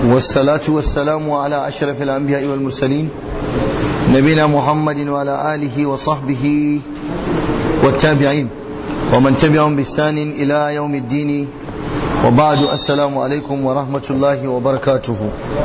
والصلاة والسلام على أشرف الأنبياء والمرسلين نبينا محمد وعلى آله وصحبه والتابعين ومن تبعهم بإحسان إلى يوم الدين وبعد السلام عليكم ورحمة الله وبركاته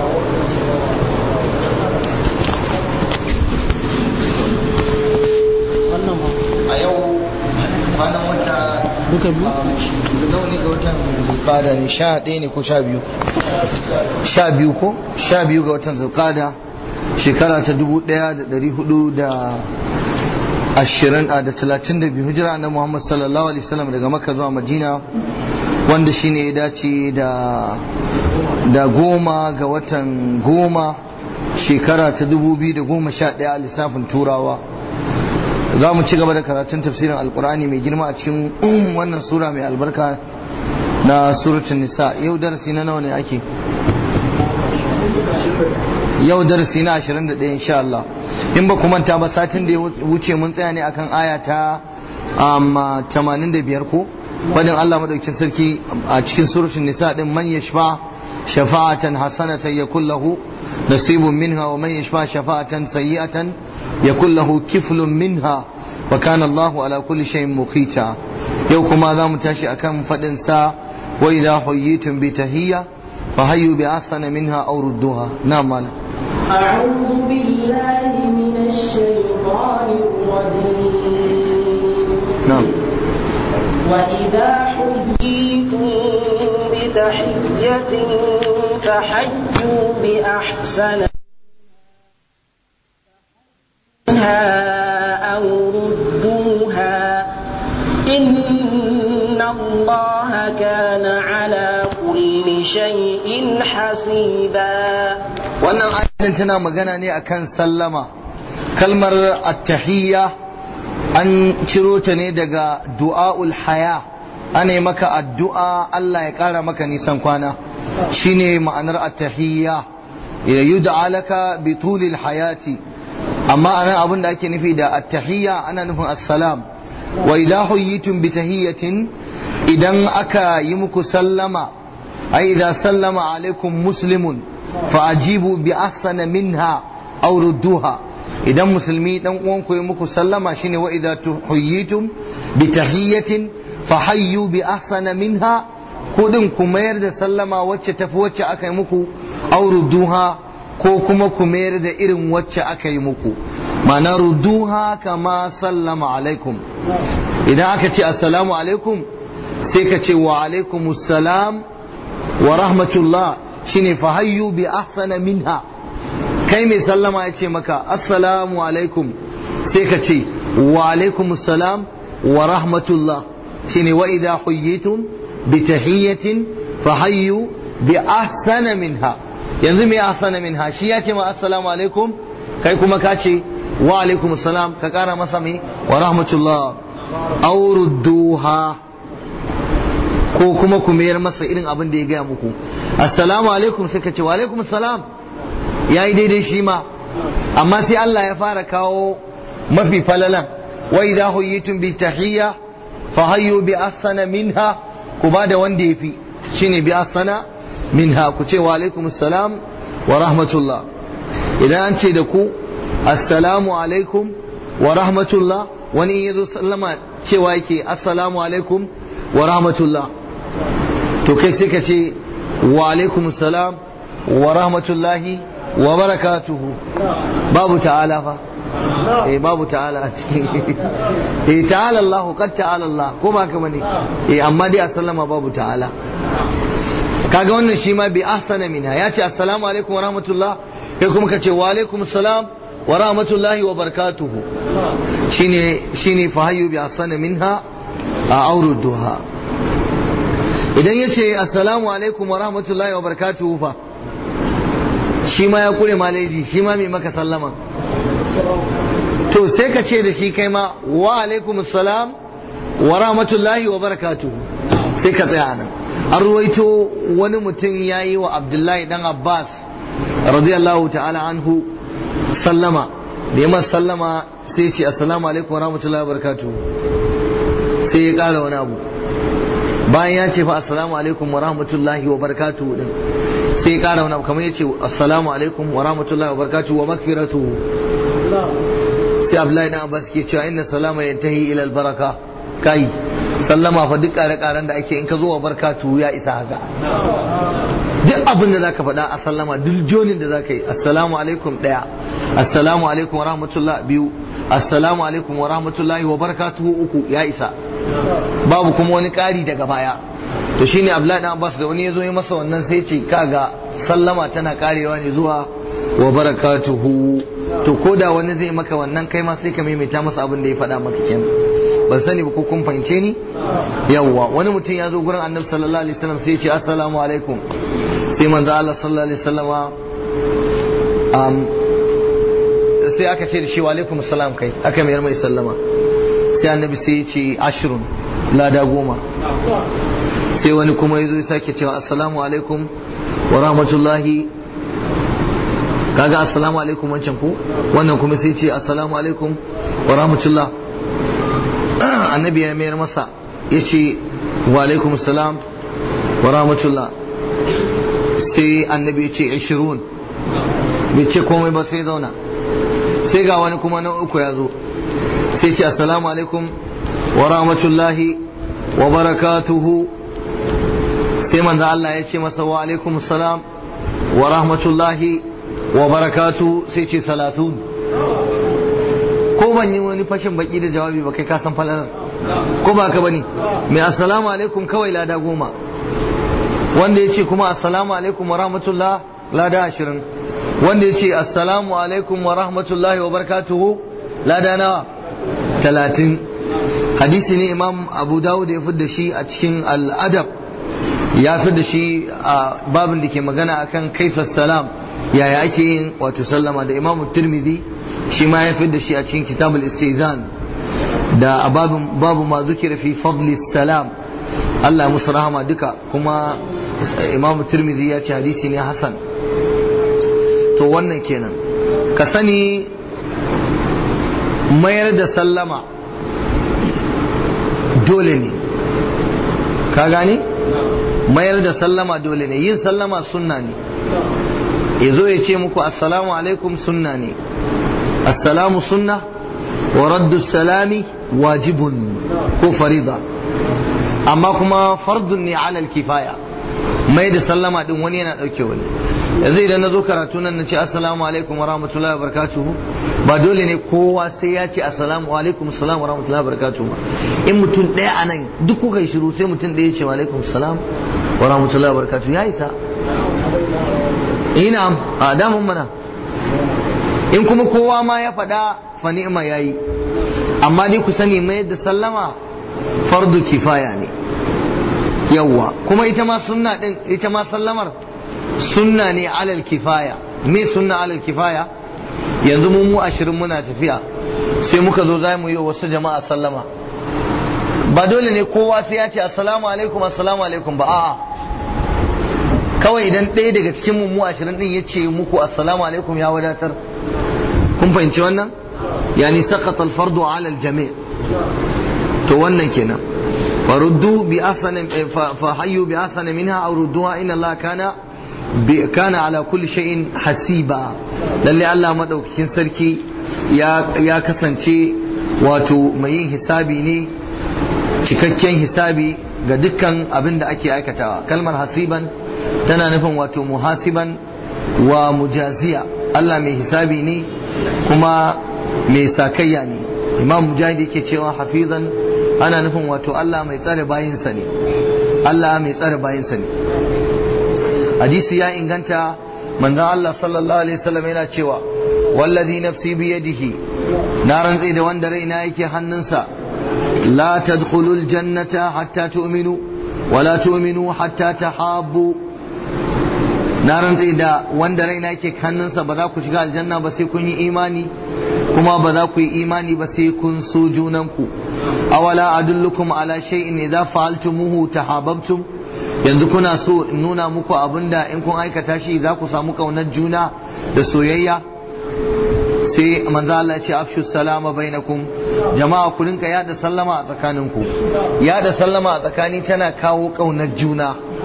a yau kwanan wata duka biyu nawa ne ga watan zulqada ne sha ɗaya ne ko sha biyu sha biyu ko sha biyu ga watan zulqada shekara ta dubu ɗaya da ɗari hudu da ashirin a da talatin da biyu hijira na muhammad sallallahu alaihi wasallam daga makka zuwa madina wanda shine ya dace da da goma ga watan goma shekara ta dubu biyu da goma sha ɗaya a lissafin turawa za mu ci gaba da karatun tafsirin alkur'ani mai girma a cikin wannan sura mai albarka na suratun nisa yau darasi na nawa ne ake yau darasi na 21 insha Allah in ba manta ba satin da ya wuce mun tsaya ne akan aya ta 85 ko fadin Allah madaukakin sarki a cikin suratun nisa din man yashfa shafa'atan hasanatan yakul lahu nasibun minha wa man yashfa shafa'atan sayyi'atan yakul lahu kiflun minha wa kana Allah ala kulli shay'in muqita yau kuma za mu tashi akan fadin sa wa idha hayyitum bi tahiyya fa hayyu bi ahsana minha aw rudduha na'am mala أعوذ بالله من الشيطان الرجيم na'am وإذا حييتم بتحية فحيوا بأحسن منها أو ردوها إن الله كان على كل شيء حسيبا wannan ayatin tana magana ne akan sallama kalmar attahiyya an ciro ta ne daga du'aul haya ana yi maka addu'a Allah ya ƙara maka nisan kwana shine ma'anar attahiyya ya yud'a laka bi tulil hayati amma anan abin da ake nufi da attahiyya ana nufin assalam wa idha huyitum bi tahiyyatin idan aka yi muku sallama ai idza sallama alaikum muslimun fa ajibu bi ahsana minha aw rudduha idan musulmi dan uwanku ya muku sallama shine wa idza huyitum bi tahiyyatin fa hayyu bi ahsana minha kudin ku mayar da sallama wacce tafi wacce aka yi muku aw rudduha ko kuma ku mayar da irin wacce aka yi muku ma'ana rudduha kama sallama alaikum idan aka ce assalamu alaikum sai ka ce wa alaikumus salam wa rahmatullah shine fa hayyu bi ahsana minha kai mai sallama ya ce maka assalamu alaikum sai ka ce wa alaikumus salam wa rahmatullah shine wa idha huyyitum bi tahiyyatin fa hayyu bi ahsana minha yanzu mai ahsana minha shi ya ce ma assalamu alaikum kai kuma ka ce wa alaikum salam ka kara masa mai wa rahmatullah aw rudduha ko kuma ku mayar masa irin abin da ya gaya muku assalamu alaikum sai ka ce wa alaikum salam yayi daidai shi ma amma sai Allah ya fara kawo mafi falalan wa idha huyitum bi tahiyya fa hayyu bi ahsana minha ku ba da wanda yafi shine bi ahsana minha ku ce wa alaikum salam wa rahmatullah idan an ce da ku assalamu alaikum wa rahmatullah wani ya zo sallama cewa yake assalamu alaikum wa rahmatullah to kai sai ka ce wa alaikum salam wa rahmatullahi wa barakatuhu babu ta'ala fa eh babu ta'ala a cikin eh ta'ala Allah qad ta'ala Allah ko ba ka bane eh amma dai a sallama babu ta'ala kaga wannan shi ma bi ahsana minha ya ce assalamu alaikum wa rahmatullah kai kuma ka ce wa alaikum salam wa rahmatullahi wa barakatuhu shine shine fa hayyu bi ahsana minha a auruduha idan ya ce assalamu alaikum wa rahmatullahi wa barakatuhu fa shi ma ya kure maleji shi ma mai maka sallama to sai ka ce da shi kai ma wa alaikum assalam wa rahmatullahi wa barakatuhu sai ka tsaya nan an ruwaito wani mutum ya yi wa abdullahi dan abbas radiyallahu ta'ala anhu sallama da yamma sallama sai ce assalamu alaikum wa rahmatullahi wa barakatuhu sai ya kara wani abu bayan ya ce fa assalamu alaikum wa rahmatullahi wa barakatuhu din sai ya kara wani abu kamar yace assalamu alaikum wa rahmatullahi wa barakatuhu wa magfiratuhu sai Abdullahi dan Abbas ke cewa inna salama yantahi ila albaraka kai sallama fa duk kare karen da ake in ka zo wa barakatuhu ya isa haka duk abin da zaka faɗa a sallama duk jonin da zaka yi assalamu alaikum daya assalamu alaikum wa rahmatullah biyu assalamu alaikum wa rahmatullahi wa barakatuhu uku ya isa babu kuma wani ƙari daga baya to shine Abdullahi dan Abbas da wani yazo ya masa wannan sai ce kaga sallama tana karewa ne zuwa wa barakatuhu to koda wani zai maka wannan kai ma sai ka maimaita masa abin da ya faɗa maka kenan ban sani ba ko kun fahimce ni yawwa wani mutum ya zo gurin annabi sallallahu alaihi wasallam sai ya ce assalamu alaikum sai manzo Allah sallallahu alaihi wasallama um, sai aka ce da shi wa alaikum salam kai aka mayar mai sallama sai annabi sai ya ce ashrun lada goma sai wani kuma ya zo ya sake cewa assalamu alaikum wa rahmatullahi kaga assalamu alaikum wancan ku wannan kuma sai ce assalamu alaikum wa rahmatullah annabi ya mayar masa ya ce wa alaikum salam wa rahmatullah sai annabi ya ce 20 bai ce komai ba sai zauna sai ga wani kuma na uku ya zo sai ce assalamu alaikum wa rahmatullahi wa barakatuhu sai manzo Allah ya ce masa wa alaikum salam wa rahmatullahi wa barakatuhu sai ce salatun ko ban yi wani fashin baki da jawabi ba kai ka san falalar ko ba ka bane mai assalamu alaikum kawai lada goma wanda ya ce kuma assalamu alaikum wa rahmatullah lada ashirin wanda ya ce assalamu alaikum wa rahmatullahi wa barakatuhu lada nawa talatin hadisi ne imam abu dawud ya da shi a cikin al'adab ya fi da shi a babin da ke magana akan kaifa salam yaya ake yin wato sallama da imamu tirmidhi shi ma ya fi da shi a cikin kitabul istizan da a babin babu ma zukira fi fadli salam Allah ya musu rahama duka kuma imamu tirmidhi ya ce hadisi ne hasan to wannan kenan ka sani mayar da sallama dole ne ka gane mayar da sallama dole ne yin sallama sunna ne ya zo ya ce muku assalamu alaikum sunna ne assalamu sunna wa raddu salami wajibun ko farida amma kuma fardun ne alal kifaya mai da sallama din wani yana dauke wani yanzu idan na zo karatu nan na ce assalamu alaikum wa rahmatullahi wa barakatuhu ba dole ne kowa sai ya ce assalamu alaikum salam wa rahmatullahi wa barakatuhu in mutum ɗaya a nan duk kuka yi shiru sai mutum ɗaya ce wa alaikum salam wa rahmatullahi wa barakatuhu ya isa ina a damun mana in kuma kowa ma ya faɗa fa ni'ma yayi amma dai ku sani mai da sallama fardu kifaya ne yawwa kuma ita ma sunna din ita ma sallamar sunna ne alal kifaya me sunna alal kifaya yanzu mu mu ashirin muna tafiya sai muka zo za mu yi wasu jama'a sallama ba dole ne kowa sai ya ce assalamu alaikum assalamu alaikum ba a'a kawai idan ɗaya daga cikin mu mu ashirin din ya ce muku assalamu alaikum ya wadatar kun fahimci wannan yani saqata al-fardu ala al-jami' to wannan kenan faruddu bi ahsani fa hayyu bi ahsani minha aw rudduha inna Allah kana kana ala kulli shay'in hasiba lalle Allah madaukakin sarki ya kasance wato mai yin hisabi ne cikakken hisabi ga dukkan abin da ake aikatawa kalmar hasiban tana nufin wato muhasiban wa mujaziya Allah mai hisabi ne kuma mai sakayya ne imam mujahid yake cewa hafizan ana nufin wato Allah mai tsare bayinsa ne Allah mai tsare bayinsa ne hadisi ya inganta manzon Allah sallallahu alaihi wasallam yana cewa wallazi nafsi biyadihi na rantsi da wanda raina yake hannunsa la tadkhulul jannata hatta tu'minu wala tu'minu hatta tahabbu na rantsi da wanda raina yake hannunsa ba za ku shiga aljanna ba sai kun yi imani kuma ba za ku yi imani ba sai kun so junanku awala adullukum ala shay'in idza fa'altumuhu tahabbtum yanzu kuna so in nuna muku abinda in kun aikata shi za ku samu kaunar juna da soyayya sai manzo Allah ya ce afshu salama bainakum jama'a ku rinka yada sallama a tsakaninku yada sallama a tsakani tana kawo kaunar juna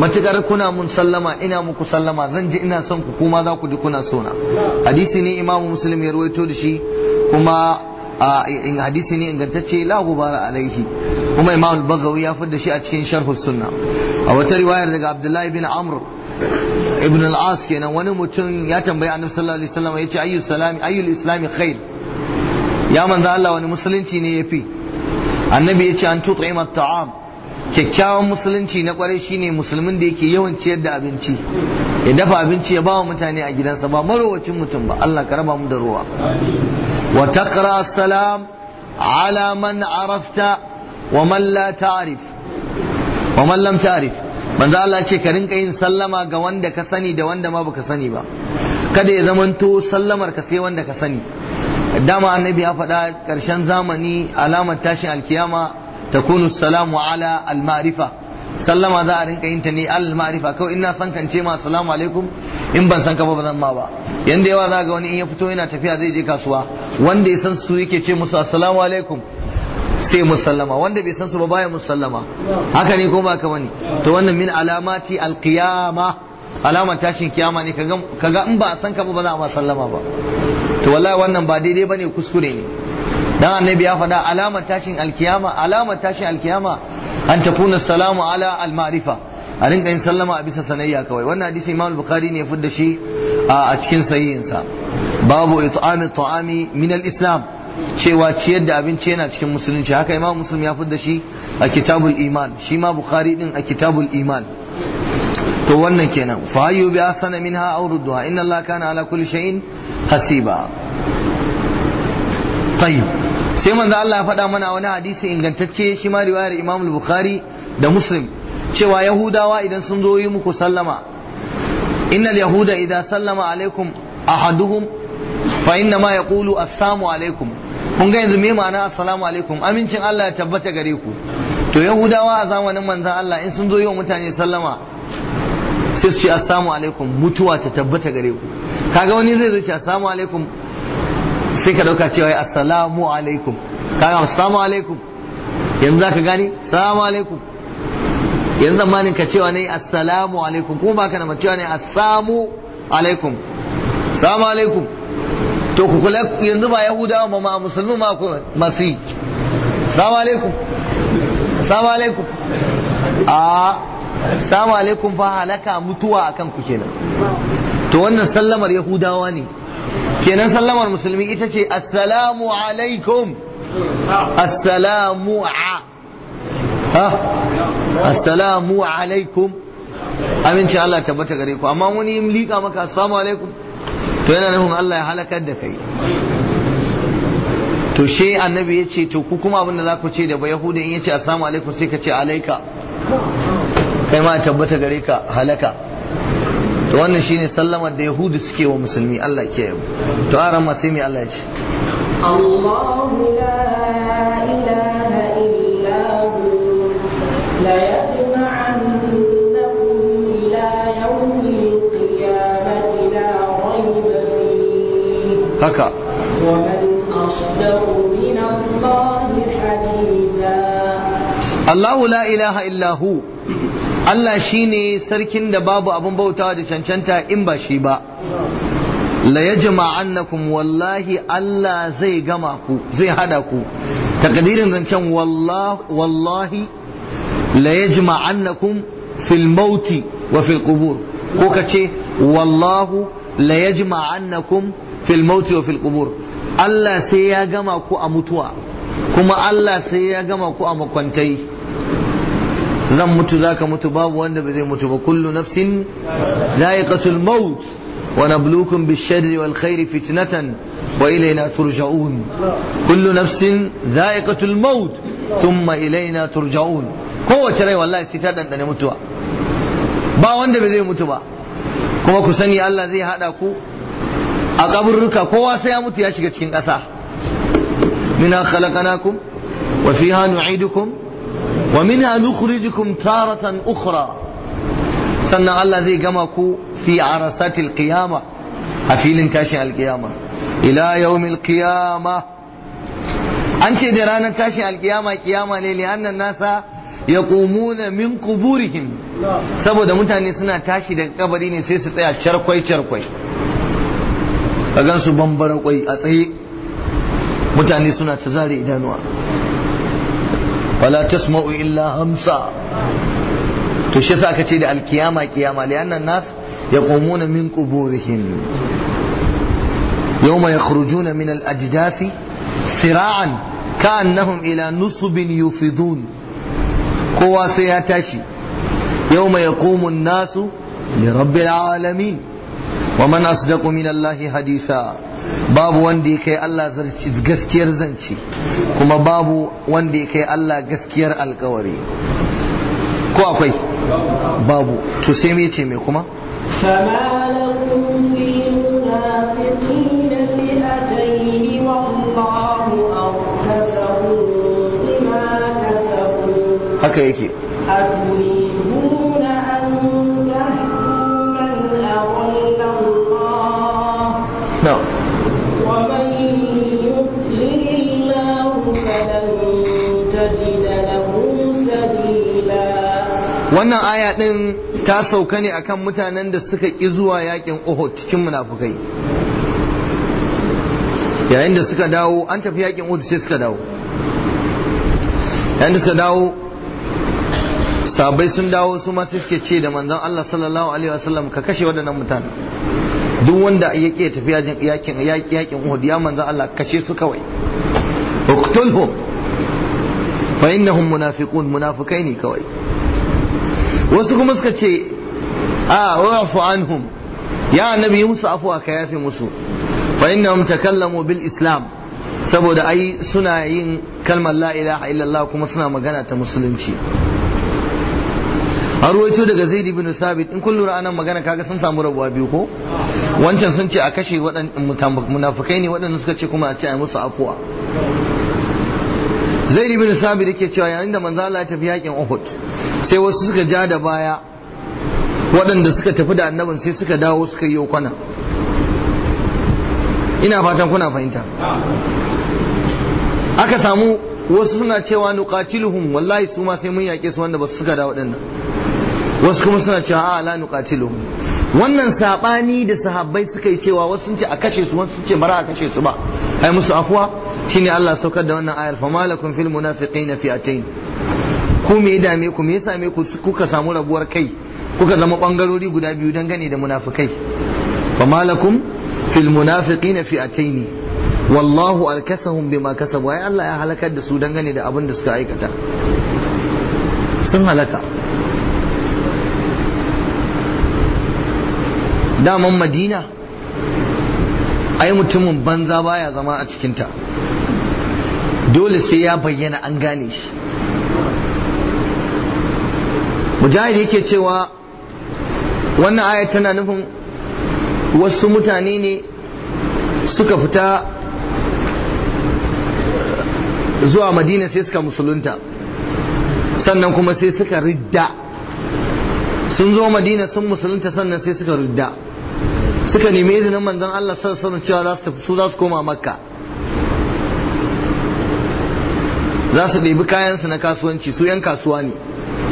matukar kuna mun sallama ina muku sallama zan ji ina son ku kuma za ku ji kuna sona hadisi ne imamu muslim ya ruwaito da shi kuma in hadisi ne ingantacce la gubara alaihi kuma imam al-bagawi ya fidda shi a cikin sharh sunna a wata riwayar daga abdullahi bin amr ibn al-as kenan wani mutum ya tambayi annabi sallallahu alaihi wasallam yace ayyu salami ayyul islami khair ya manzo Allah wani musulunci ne yafi annabi yace an tut'ima at-ta'am kyakkyawan musulunci na kwarai shine musulmin da yake yawan ciyar da abinci ya dafa abinci ya bawa mutane a gidansa ba marowacin mutum ba Allah ka raba mu da ruwa wa taqra salam ala man arafta wa man la ta'rif wa man lam ta'rif manzo Allah ce ka rinka yin sallama ga wanda ka sani da wanda ma baka sani ba kada ya zamanto sallamar ka sai wanda ka sani dama annabi ya faɗa ƙarshen zamani alamar tashin alkiyama takunu salamu ala al-ma'rifa sallama za a rinka yin ta ne al-ma'rifa kawai ina san kan ce ma assalamu alaikum in ban san ka ba zan ma ba yanda yawa za ga wani in ya fito yana tafiya zai je kasuwa wanda ya san su yake ce musu assalamu alaikum sai musallama wanda bai san su ba baya musallama haka ne ko ba ka bane to wannan min alamati al-qiyama alamar tashin kiyama ne kaga in ba a san ka ba ba za a ma sallama ba to wallahi wannan ba daidai bane kuskure ne dan annabi ya faɗa alamar tashin alkiyama alamar tashin alkiyama an takuna salamu ala al-ma'rifa a rinka yin sallama a bisa sanayya kawai wannan hadisi imam bukhari ne ya fidda shi a cikin sahihinsa babu it'ami ta'ami min al-islam cewa ciyar da abinci yana cikin musulunci haka imam muslim ya fidda shi a kitabul iman shi ma bukhari din a kitabul iman to wannan kenan fa ayyu bi asana minha aw rudduha inna allaha kana ala kulli shay'in hasiba tayyib sai manzo Allah ya faɗa mana wani hadisi ingantacce shi ma riwayar Imam Bukhari da Muslim cewa Yahudawa idan sun zo yi muku sallama innal yahuda idza sallama alaikum ahaduhum fa inna ma yaqulu assalamu alaikum kun ga yanzu me ma'ana assalamu alaikum amincin Allah ya tabbata gare ku to Yahudawa a zamanin manzon Allah in sun zo yi wa mutane sallama sai su ce assalamu alaikum mutuwa ta tabbata gare ku kaga wani zai zo ce assalamu alaikum sai ka dauka cewa assalamu alaikum kaga assalamu alaikum yanzu zaka gani assalamu alaikum yanzu zamanin ka cewa ne assalamu alaikum kuma baka na cewa ne assamu alaikum assalamu alaikum to ku kula yanzu ba yahudawa ma ma musulmi ma ku masu yi assalamu alaikum assalamu alaikum a assalamu alaikum fa halaka mutuwa akan ku kenan to wannan sallamar yahudawa ne kenan sallamar musulmi ita ce assalamu alaikum assalamu a ha assalamu alaikum aminci Allah tabbata gare ku amma wani yin liƙa maka assalamu alaikum to yana nufin Allah ya halakar da kai to she annabi ya ce to ku kuma abin da za ku ce da ba yahudi in ya ce assalamu alaikum sai ka ce alaika kai ma tabbata gare ka halaka to wannan shine sallamar da yahudu suke wa musulmi Allah ke yabo to aran ma sai mai Allah ya ce الله لا إله إلا هو ليجمعنكم إلى يوم القيامة لا ريب فيه haka ومن أصدق من الله حديثا Allahu la ilaha illa hu Allah shine sarkin da babu abun bautawa da cancanta in ba shi ba la yajma'annakum wallahi Allah zai gama ku zai hada ku takdirin zancen wallahi la yajma'annakum fil mauti wa fil qubur ko kace wallahu la yajma'annakum fil mauti wa fil qubur Allah sai ya gama ku a mutuwa kuma Allah sai ya gama ku a makwantai zan mutu zaka mutu babu wanda ba zai mutu ba kullu nafsin za'iqatul maut wa nabluukum bish-sharri wal khairi fitnatan wa ilayna turja'un kullu nafsin za'iqatul maut thumma ilayna turja'un kowace rai wallahi sai ta dandane mutuwa ba wanda ba zai mutu ba kuma ku sani Allah zai hada ku a kaburruka kowa sai ya mutu ya shiga cikin ƙasa منها خلقناكم وفيها نعيدكم ومنها نخرجكم تارة أخرى سنة الله زي قمكو في عرسات القيامة أفيل تاشي القيامة إلى يوم القيامة أنت درانا تاشي القيامة قيامة لأن الناس yaqumuna min quburihim saboda mutane suna tashi daga kabari ne sai su tsaya charkwai charkwai ka gan su bambara kwai a tsaye mutane suna ta zare idanuwa wala tasma'u illa hamsa to shi yasa aka ce da alkiyama kiyama lianna nas yaqumuna min quburihim yawma yakhrujuna min al-ajdathi sira'an ka'annahum ila nusubin yufidun kowa sai ya tashi yawma yaqumu an-nasu li rabbil alamin wa man asdaqu min allahi hadisa babu wanda ya kai Allah gaskiyar zance kuma babu wanda ya kai Allah gaskiyar alkawari ko akwai babu to sai me ce me kuma فما لكم في المنافقين فئتين والله أركسهم بما كسبوا haka yake أتريدون أن تهدوا من أضل الله no. ومن يضلل الله فلن تجد له سبيلا wannan aya din ta sauka ne akan mutanen da suka ƙi zuwa yakin Uhud cikin munafukai yayin da suka dawo an tafi yakin Uhud sai suka dawo yayin da suka dawo sabai sun dawo su ma sai suke ce da manzon Allah sallallahu alaihi wasallam ka kashe waɗannan mutane duk wanda ya ke tafi yakin yakin yakin Uhud ya manzon Allah kashe su kawai uqtulhum fa innahum munafiqun munafikai ne kawai wasu kuma suka ce a wa'fu anhum ya annabi yi musu afuwa ka yafe musu fa innahum takallamu bil islam saboda ai suna yin kalmar la ilaha illallah kuma suna magana ta musulunci an ruwaito daga zaid ibn sabit in kun lura anan magana kaga sun samu rabuwa biyu ko wancan sun ce a kashe waɗannan munafikai ne waɗanda suka ce kuma a ce a musu afuwa zaid ibn sabit yake cewa yayin da manzo Allah ya tafi yakin Uhud sai wasu suka ja da baya waɗanda suka tafi da annabin sai suka dawo suka yi kwana ina fatan kuna fahimta aka samu wasu suna cewa nuqatiluhum wallahi su ma sai mun yake su wanda ba su suka dawo dinnan wasu kuma suna cewa a la nuqatiluhum wannan sabani da sahabbai suka yi cewa wasu sun ce a kashe su wasu sun ce bara a kashe su ba ai musu afuwa shine Allah saukar da wannan ayar famalakum fil munafiqina fi'atayn ku me ya dame ku me ya same ku kuka samu rabuwar kai kuka zama bangarori guda biyu dangane da munafikai famalakum fil munafiqina fi'atayn wallahu alkasahum bima kasabu ai Allah ya halakar da su dangane da abin da suka aikata sun halaka daman madina ai mutumin banza baya zama a cikinta dole sai ya bayyana an gane shi mujahid yake cewa wannan ayat tana nufin wasu mutane ne suka fita zuwa madina sai suka musulunta sannan kuma sai suka ridda sun zo madina sun musulunta sannan sai suka ridda suka nemi izinin manzon Allah sallallahu alaihi cewa za su su za su koma makka za su ɗebi kayansu na kasuwanci su 'yan kasuwa ne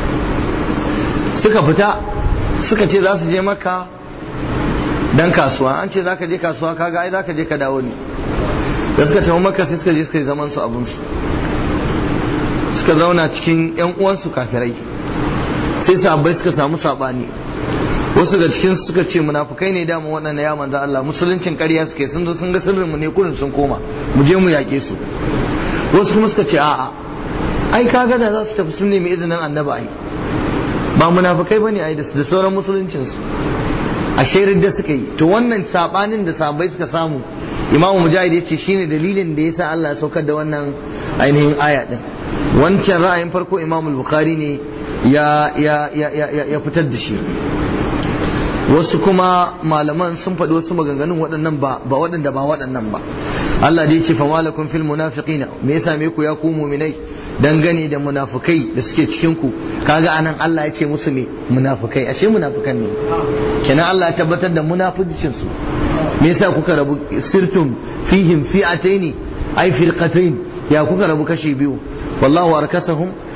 suka fita suka ce za su je makka dan kasuwa an ce za ka je kasuwa kaga ai za ka je ka dawo ne da suka tafi makka sai suka je suka yi zaman su abinsu suka zauna cikin 'yan uwansu kafirai sai sahabbai suka samu sabani wasu ga cikin suka ce munafukai ne dama waɗanda ya manzo Allah musuluncin ƙarya suke sun zo sun ga sirrin mu ne kurin sun koma mu je mu yaƙe su wasu kuma suka ce a'a ai kaga da za su tafi sun nemi izinin annabi ai ba munafukai bane ai da sauran musuluncin su a shirin da suka yi to wannan sabanin da sahabbai suka samu imamu mujahid ya ce shine dalilin da yasa Allah ya saukar da wannan ainihin aya din wancan ra'ayin farko imamu bukhari ne ya ya ya ya fitar da shi wasu kuma malaman sun faɗi wasu maganganun waɗannan ba ba waɗanda ba waɗannan ba Allah dai ce famalakum fil munafiqina me yasa me ku ya ku mu'minai dangane da munafukai da suke cikin ku kaga anan Allah ya ce musu me munafukai ashe munafukan ne kenan Allah ya tabbatar da munaficin su me yasa kuka rabu sirtum fihim fi'ataini ay firqatayn ya kuka rabu kashi biyu wallahu arkasahum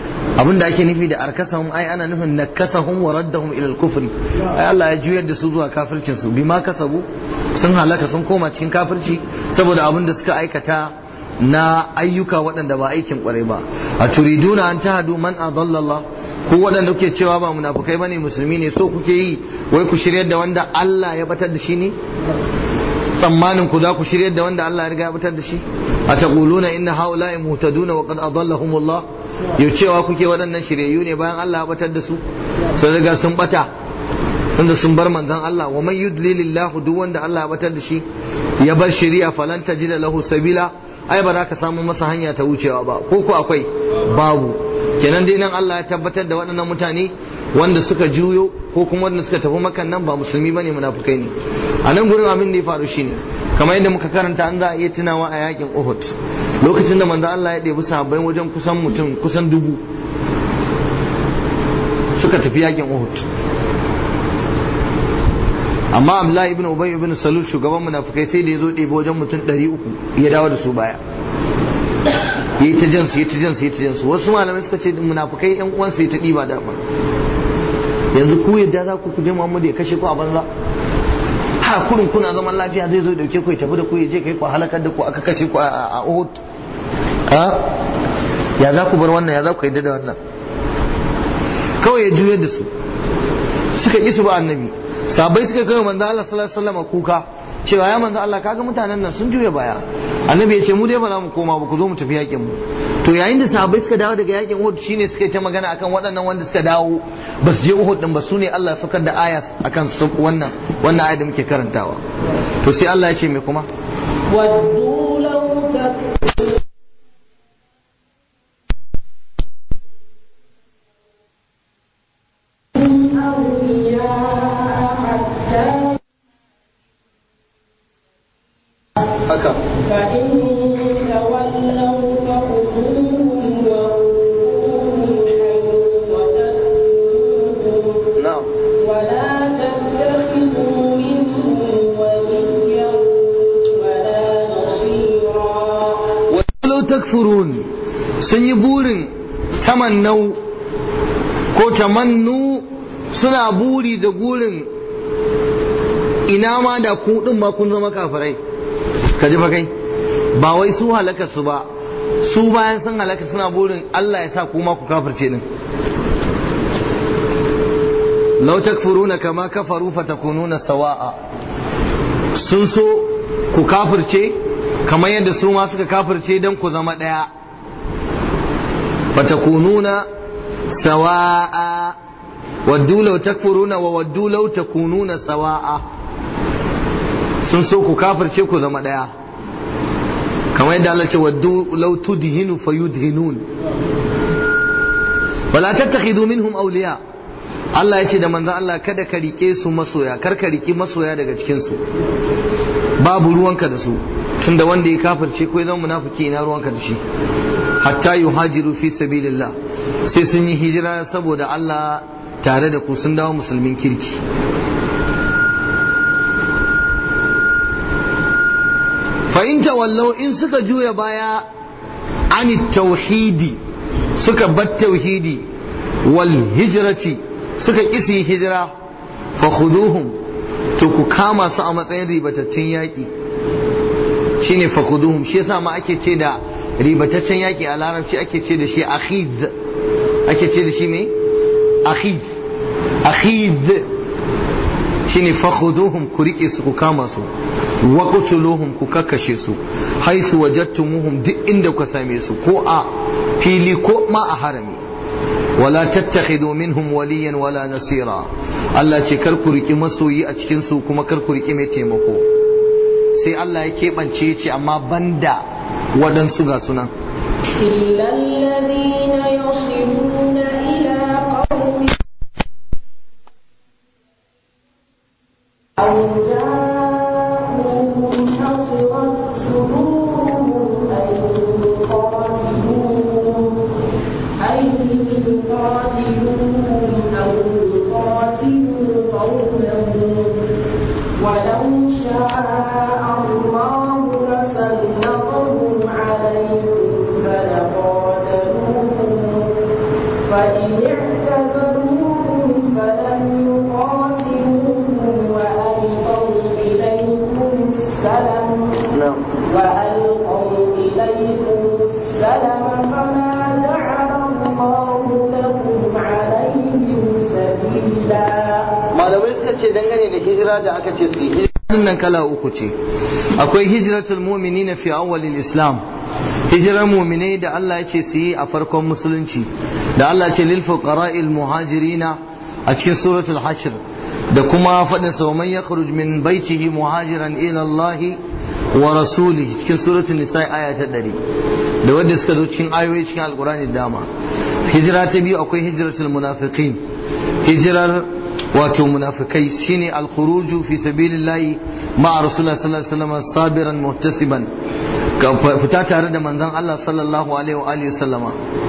abinda ake nufi da arkasahum ai ana nufin nakasahum wa raddahum ila al-kufri ai Allah ya juyar da su zuwa kafircin su bima kasabu sun halaka sun koma cikin kafirci saboda abin da suka aikata na ayyuka waɗanda ba aikin kwarai ba a turiduna an tahadu man adalla Allah ko waɗanda kuke cewa ba munafukai bane musulmi ne so kuke yi wai ku shiryar da wanda Allah ya batar da shi ne tsammanin ku za ku shiryar da wanda Allah ya riga ya batar da shi a taquluna inna haula'i muhtaduna wa qad adallahumullah yau cewa kuke waɗannan shiryayyu ne bayan Allah ya batar da su sun riga sun bata tunda sun bar manzon Allah wa man yudlilillahu duk wanda Allah ya batar da shi ya bar shari'a falan tajida lahu sabila ai ba za ka samu masa hanya ta wucewa ba ko ko akwai babu kenan dai nan Allah ya tabbatar da waɗannan mutane wanda suka juyo ko kuma wanda suka tafi makan nan ba musulmi bane munafukai ne a nan gurin abin da ya faru shine kamar yadda muka karanta an za a iya tunawa a yakin Uhud lokacin da manzo Allah ya ɗebi sahabbai wajen kusan mutum kusan dubu suka tafi yakin Uhud amma Abdullahi ibn Ubay ibn Salul shugaban munafukai sai da ya zo ɗebi wajen mutum 300 ya dawo da su baya yi ta jansu yi ta jansu yi ta jansu wasu malamai suka ce munafukai yan uwansu yi ta ɗiba dama yanzu ku yadda za ku kuje Muhammadu ya kashe ku a banza ha kurin kuna zaman lafiya zai zo ya dauke ku ya tafi da ku ya je kai ku halakar da ku aka kashe ku a Uhud ha ya za ku bar wannan ya za ku yadda da wannan kawai ya juyar da su suka ƙi su ba annabi sabai suka kai manzo Allah sallallahu alaihi wasallam kuka cewa ya manzo Allah kaga mutanen nan sun juya baya annabi ya ce mu dai ba za mu koma ba ku zo mu tafi yakin mu to yayin da sahabbai suka dawo daga yakin Uhud shine suka yi ta magana akan waɗannan wanda suka dawo ba su je Uhud din ba su ne Allah saukar da aya akan su wannan wannan aya da muke karantawa to sai Allah ya ce me kuma ودوا لو تكفرون أولياء حتى haka فإن تولوا فخذوهم وغلوهم حيث وجدتموهم na'am ولا تتخذوا منهم وليا ولا نصيرا walau takfurun sun yi burin tamannau ko tamannu suna buri da gurin ina ma da ku din ma kun zama kafirai ka ji fa kai ba wai su halaka su ba su bayan sun halaka suna burin Allah ya sa ku ma ku kafirce din law takfuruna kama kafaru fatakununa sawa'a sun so ku kafirce kamar yadda su ma suka kafirce don ku zama ɗaya fatakununa sawa'a waddu law takfuruna wa waddu law takununa sawa'a sun so ku kafirce ku zama ɗaya kamar yadda Allah ce waddu law tudhinu fayudhinun wala tattakhidu minhum awliya Allah ya ce da manzon Allah kada ka rike su masoya kar ka riki masoya daga cikin su babu ruwanka da su tunda wanda ya kafirce ko ya zama munafiki ina ruwanka da shi hatta yuhajiru fi sabilillah sai sun yi hijira saboda Allah tare da ku sun dawo musulmin kirki fa in tawallau in suka juya baya ani tauhidi suka bar tauhidi wal hijrati suka isi hijira fa khuduhum to ku kama su a matsayin ribatattun yaƙi shine fa khuduhum shi yasa ma ake ce da ribataccen yaƙi a larabci ake ce da shi akhid ake ce da shi me akhid akhid shine fa khuduhum ku rike su ku kama su wa qutuluhum ku kakkashe su haisu wajadtumuhum duk inda ku same su ko a fili ko ma a harami wala tattakhidu minhum waliyan wala nasira Allah ce kar ku riki masoyi a cikin su kuma kar ku riki mai taimako sai Allah ya keɓance ce amma banda waɗansu ga sunan إلا الذين يصلون إلى قوم أو جاءوهم حصرت صدورهم أن يقاتلوهم أن يقاتلوهم أو يقاتلوا قومهم ولو شاء الله لسلطهم عليكم فلقاتلوهم suka ce dangane da hijira da aka ce su yi nan kala uku ce akwai hijratul mu'minina fi awwalil islam hijirar mu'minai da Allah ya ce su yi a farkon musulunci da Allah ya ce lil fuqara'il muhajirina a cikin suratul hashr da kuma faɗin sa man yakhruj min baitihi muhajiran ila Allah wa rasulihi cikin suratul nisa aya ta 100 da wanda suka zo cikin ayoyi cikin alqur'ani da dama hijira ta biyu akwai hijratul munafiqin hijirar wato munafikai shine al-khuruju fi sabilillahi ma'a rasulullah sallallahu alaihi wasallam sabiran muhtasiban fita tare da manzon Allah sallallahu alaihi wa alihi wasallama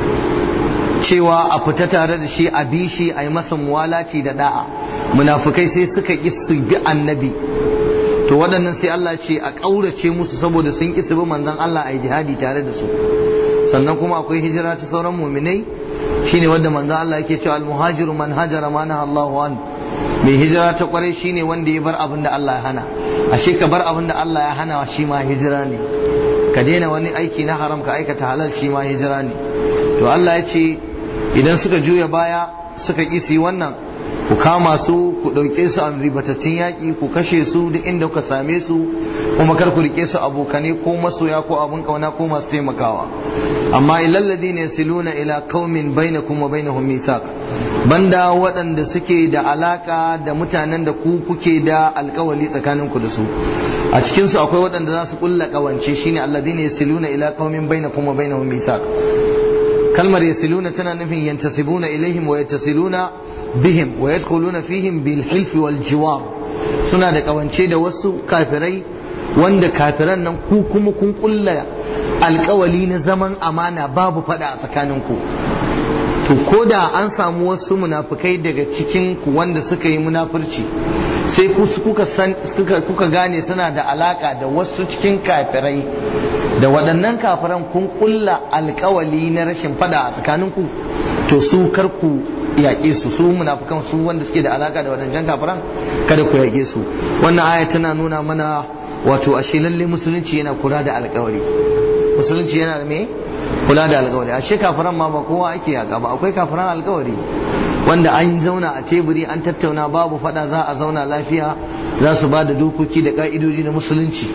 cewa a fita tare da shi a bi shi a yi masa muwalati da da'a munafikai sai suka ki su bi annabi to waɗannan sai Allah ce a ƙaurace musu saboda sun ki su bi manzon Allah a yi jihadi tare da su sannan kuma akwai hijira ta sauran muminai shine wanda manzon Allah yake cewa al-muhajiru man hajara ma naha Allahu an mai hijira ta kwarai shine wanda ya bar abin da Allah ya hana ashe ka bar abin da Allah ya hana shi ma hijira ne ka daina wani aiki na haram ka aikata halal shi ma hijira ne to Allah ya ce idan suka juya baya suka kisi wannan ku kama su ku ɗauke su a ribatattun yaƙi ku kashe su duk inda kuka same su kuma kar ku rike su abokane ko masoya ko abun kauna ko masu taimakawa amma ilal ladina yasiluna ila qaumin bainakum wa bainahum mithaq banda waɗanda suke da alaka da mutanen da ku kuke da alkawali tsakanin ku da su a cikin su akwai waɗanda za su kulla kawance shine alladina yasiluna ila qaumin bainakum wa bainahum mithaq kalmar yasiluna tana nufin yantasibuna ilaihim wa yattasiluna bihim wa yadkhuluna fihim bil hilf wal jiwar suna da kawance da wasu kafirai wanda kafiran nan ku kuma kun kulla alkawali na zaman amana babu fada a tsakanin ku to ko da an samu wasu munafukai daga cikin ku wanda suka yi munafurci sai ku kuka san kuka gane suna da alaka da wasu cikin kafirai da waɗannan kafiran kun kulla alkawali na rashin fada a tsakaninku to su kar ku yaƙe su su munafukan su wanda suke da alaka da waɗancan kafiran kada ku yaƙe su wannan aya tana nuna mana wato ashe lalle musulunci yana kula da alkawari musulunci yana da me kula da alkawari ashe kafiran ma ba kowa ake yaƙa ba akwai kafiran alkawari wanda an zauna a teburi an tattauna babu fada za a zauna lafiya za su ba da dokoki da ka'idoji na musulunci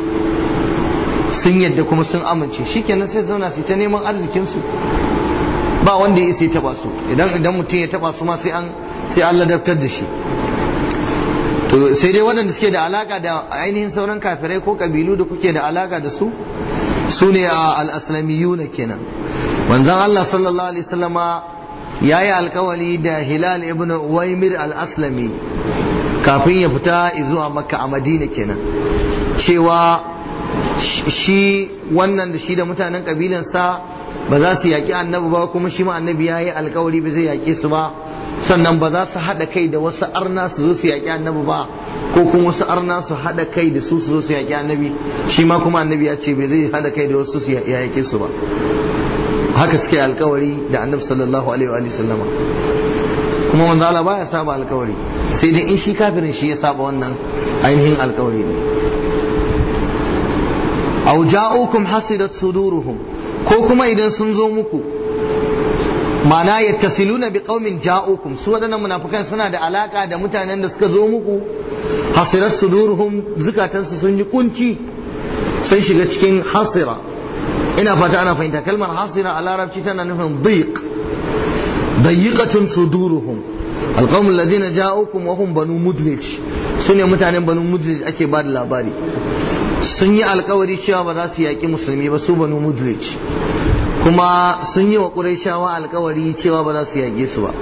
sun yadda kuma sun amince shikenan sai zauna su ta neman arzikinsu ba wanda ya sai taba su idan idan mutum ya taba su ma sai an sai an ladabtar da shi to sai dai waɗanda suke da alaka da ainihin sauran kafirai ko kabilu da kuke da alaka da su su ne al-aslamiyuna kenan manzon Allah sallallahu alaihi wasallama ya yi alkawali da hilal ibn waimir al-aslami kafin ya fita zuwa makka a madina kenan cewa shi wannan da shi da mutanen kabilansa ba za su yaƙi annabi ba kuma shi ma annabi ya yi alkawari ba zai yaƙe su ba sannan ba za su haɗa kai da wasu arna su zo su yaƙi annabi ba ko kuma wasu arna su haɗa kai da su su zo su yaƙi annabi shi ma kuma annabi ya ce bai zai haɗa kai da wasu su yaƙe su ba haka suke alkawari da annabi sallallahu alaihi wa sallama kuma manzo Allah baya saba alkawari sai dai in shi kafirin shi ya saba wannan ainihin alkawari ne aw ja'ukum hasidat suduruhum ko kuma idan sun zo muku ma'ana yattasiluna bi qaumin ja'ukum su wadannan munafikan suna da alaka da mutanen da suka zo muku hasirat suduruhum zukatansu sun yi kunci sun shiga cikin hasira ina fata ana fahimta kalmar hasira a larabci tana nufin dhiq dayiqatun suduruhum alqawm alladhina ja'ukum wa hum banu mudlij sune mutanen banu mudlij ake ba da labari sun yi alkawari cewa ba za su yaƙi musulmi ba su banu mudlij kuma sun yi wa ƙurayshawa alkawari cewa ba za su yaƙe su ba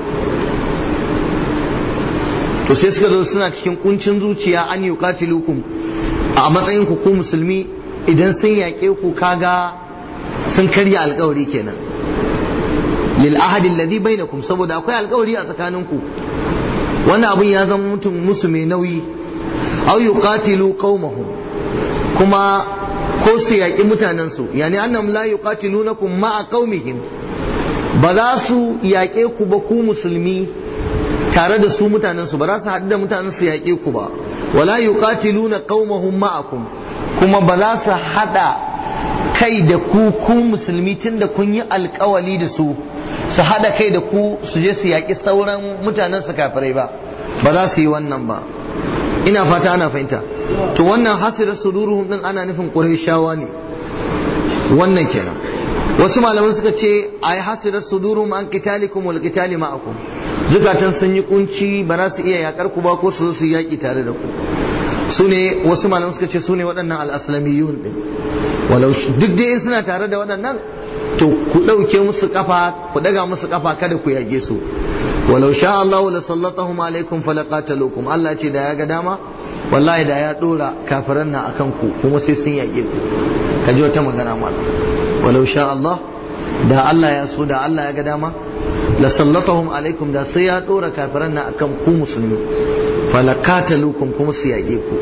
to sai suka zo suna cikin kuncin zuciya an yi katilukum a matsayin ku ku musulmi idan sun yaƙe ku kaga sun karya alkawari kenan lil ahadi alladhi bainakum saboda akwai alkawari a tsakaninku wannan abun ya zama mutum musu mai nauyi aw yuqatilu qaumahum kuma ko su yaƙi mutanen su yani annam la yuqatilunakum ma'a qaumihim ba za su yaƙe ku ba ku musulmi tare da su mutanen su ba za su haɗu da mutanen su yaƙe ku ba wala yuqatiluna qaumahum ma'akum kuma ba za su haɗa kai da ku ku musulmi tunda kun yi alkawali da su su haɗa kai da ku su je su yaƙi sauran mutanen su kafirai ba ba za su yi wannan ba ina fata ana fahimta to wannan hasirar suduruhum din ana nufin qurayshawa ne wannan kenan wasu malaman suka ce ai hasirar suduruhum an qitalikum wal qitali ma'akum zukatan sun yi kunci ba za su iya yakar ku ba ko su zo su yaki tare da ku su ne wasu malaman suka ce su ne waɗannan al-aslamiyun din walau duk dai suna tare da waɗannan to ku ɗauke musu kafa ku daga musu kafa kada ku yage su walau sha Allah la sallatahum alaikum falaqatalukum Allah ce da ya ga dama wallahi da ya dora kafiran nan akan ku kuma sai sun yage ku ka ji wata magana mala walau sha Allah da Allah ya so da Allah ya ga dama la sallatahum alaikum da sai ya dora kafiran nan akan ku musulmi falaqatalukum kuma su yage ku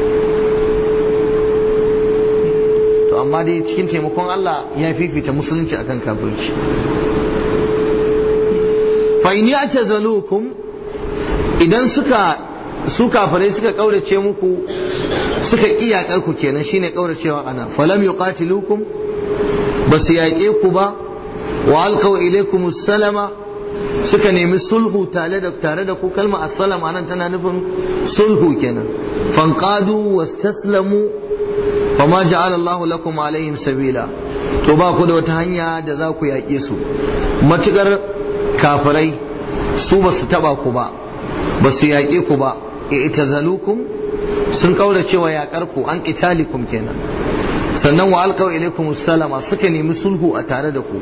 to amma dai cikin taimakon Allah ya fifita musulunci akan kafirci fa in ya'tazalukum idan suka su kafirai suka kaurace muku suka iyakar ku kenan shine kauracewa ana falam yuqatilukum basu yaƙe ku ba wa alqaw ilaykum salama suka nemi sulhu tare da tare da ku kalma assalama nan tana nufin sulhu kenan fanqadu wastaslamu fama ja'ala Allahu lakum alaihim sabila to ba ku da wata hanya da za ku yaƙe su matukar kafirai su ba su taba ku ba ba su yaƙe ku ba itazalukum sun kaura cewa yaƙar ku an qitalikum kenan sannan wa alqaw ilaykum salama suka nemi sulhu a tare da ku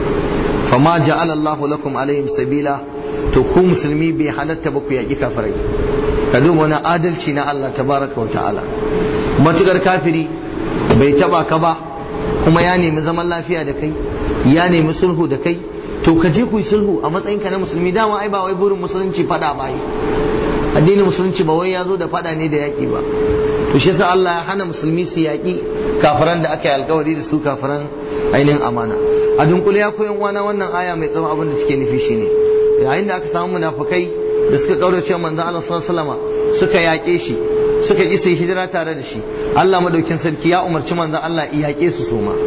fama ja'ala Allahu lakum alaihim sabila to ku musulmi bai halatta ba ku yaƙi kafirai ka duba wani adalci na Allah tabaraka wa ta'ala matukar kafiri bai taba ka ba kuma ya nemi zaman lafiya da kai ya nemi sulhu da kai to ka je ku yi sulhu a matsayinka na musulmi dama ai ba wai burin musulunci fada ba yi addinin musulunci ba wai ya zo da fada ne da yaƙi ba to shi yasa Allah ya hana musulmi su yaƙi kafiran da aka yi alkawari da su kafiran ainihin amana a dunkule ya koyan wana wannan aya mai tsawon abin da suke nufi shine yayin da aka samu munafukai da suka kaurace manzon Allah sallallahu alaihi wasallam suka yaƙe shi suka ƙi sai hijira tare da shi Allah madaukin sarki ya umarci manzon Allah ya yaƙe su su ma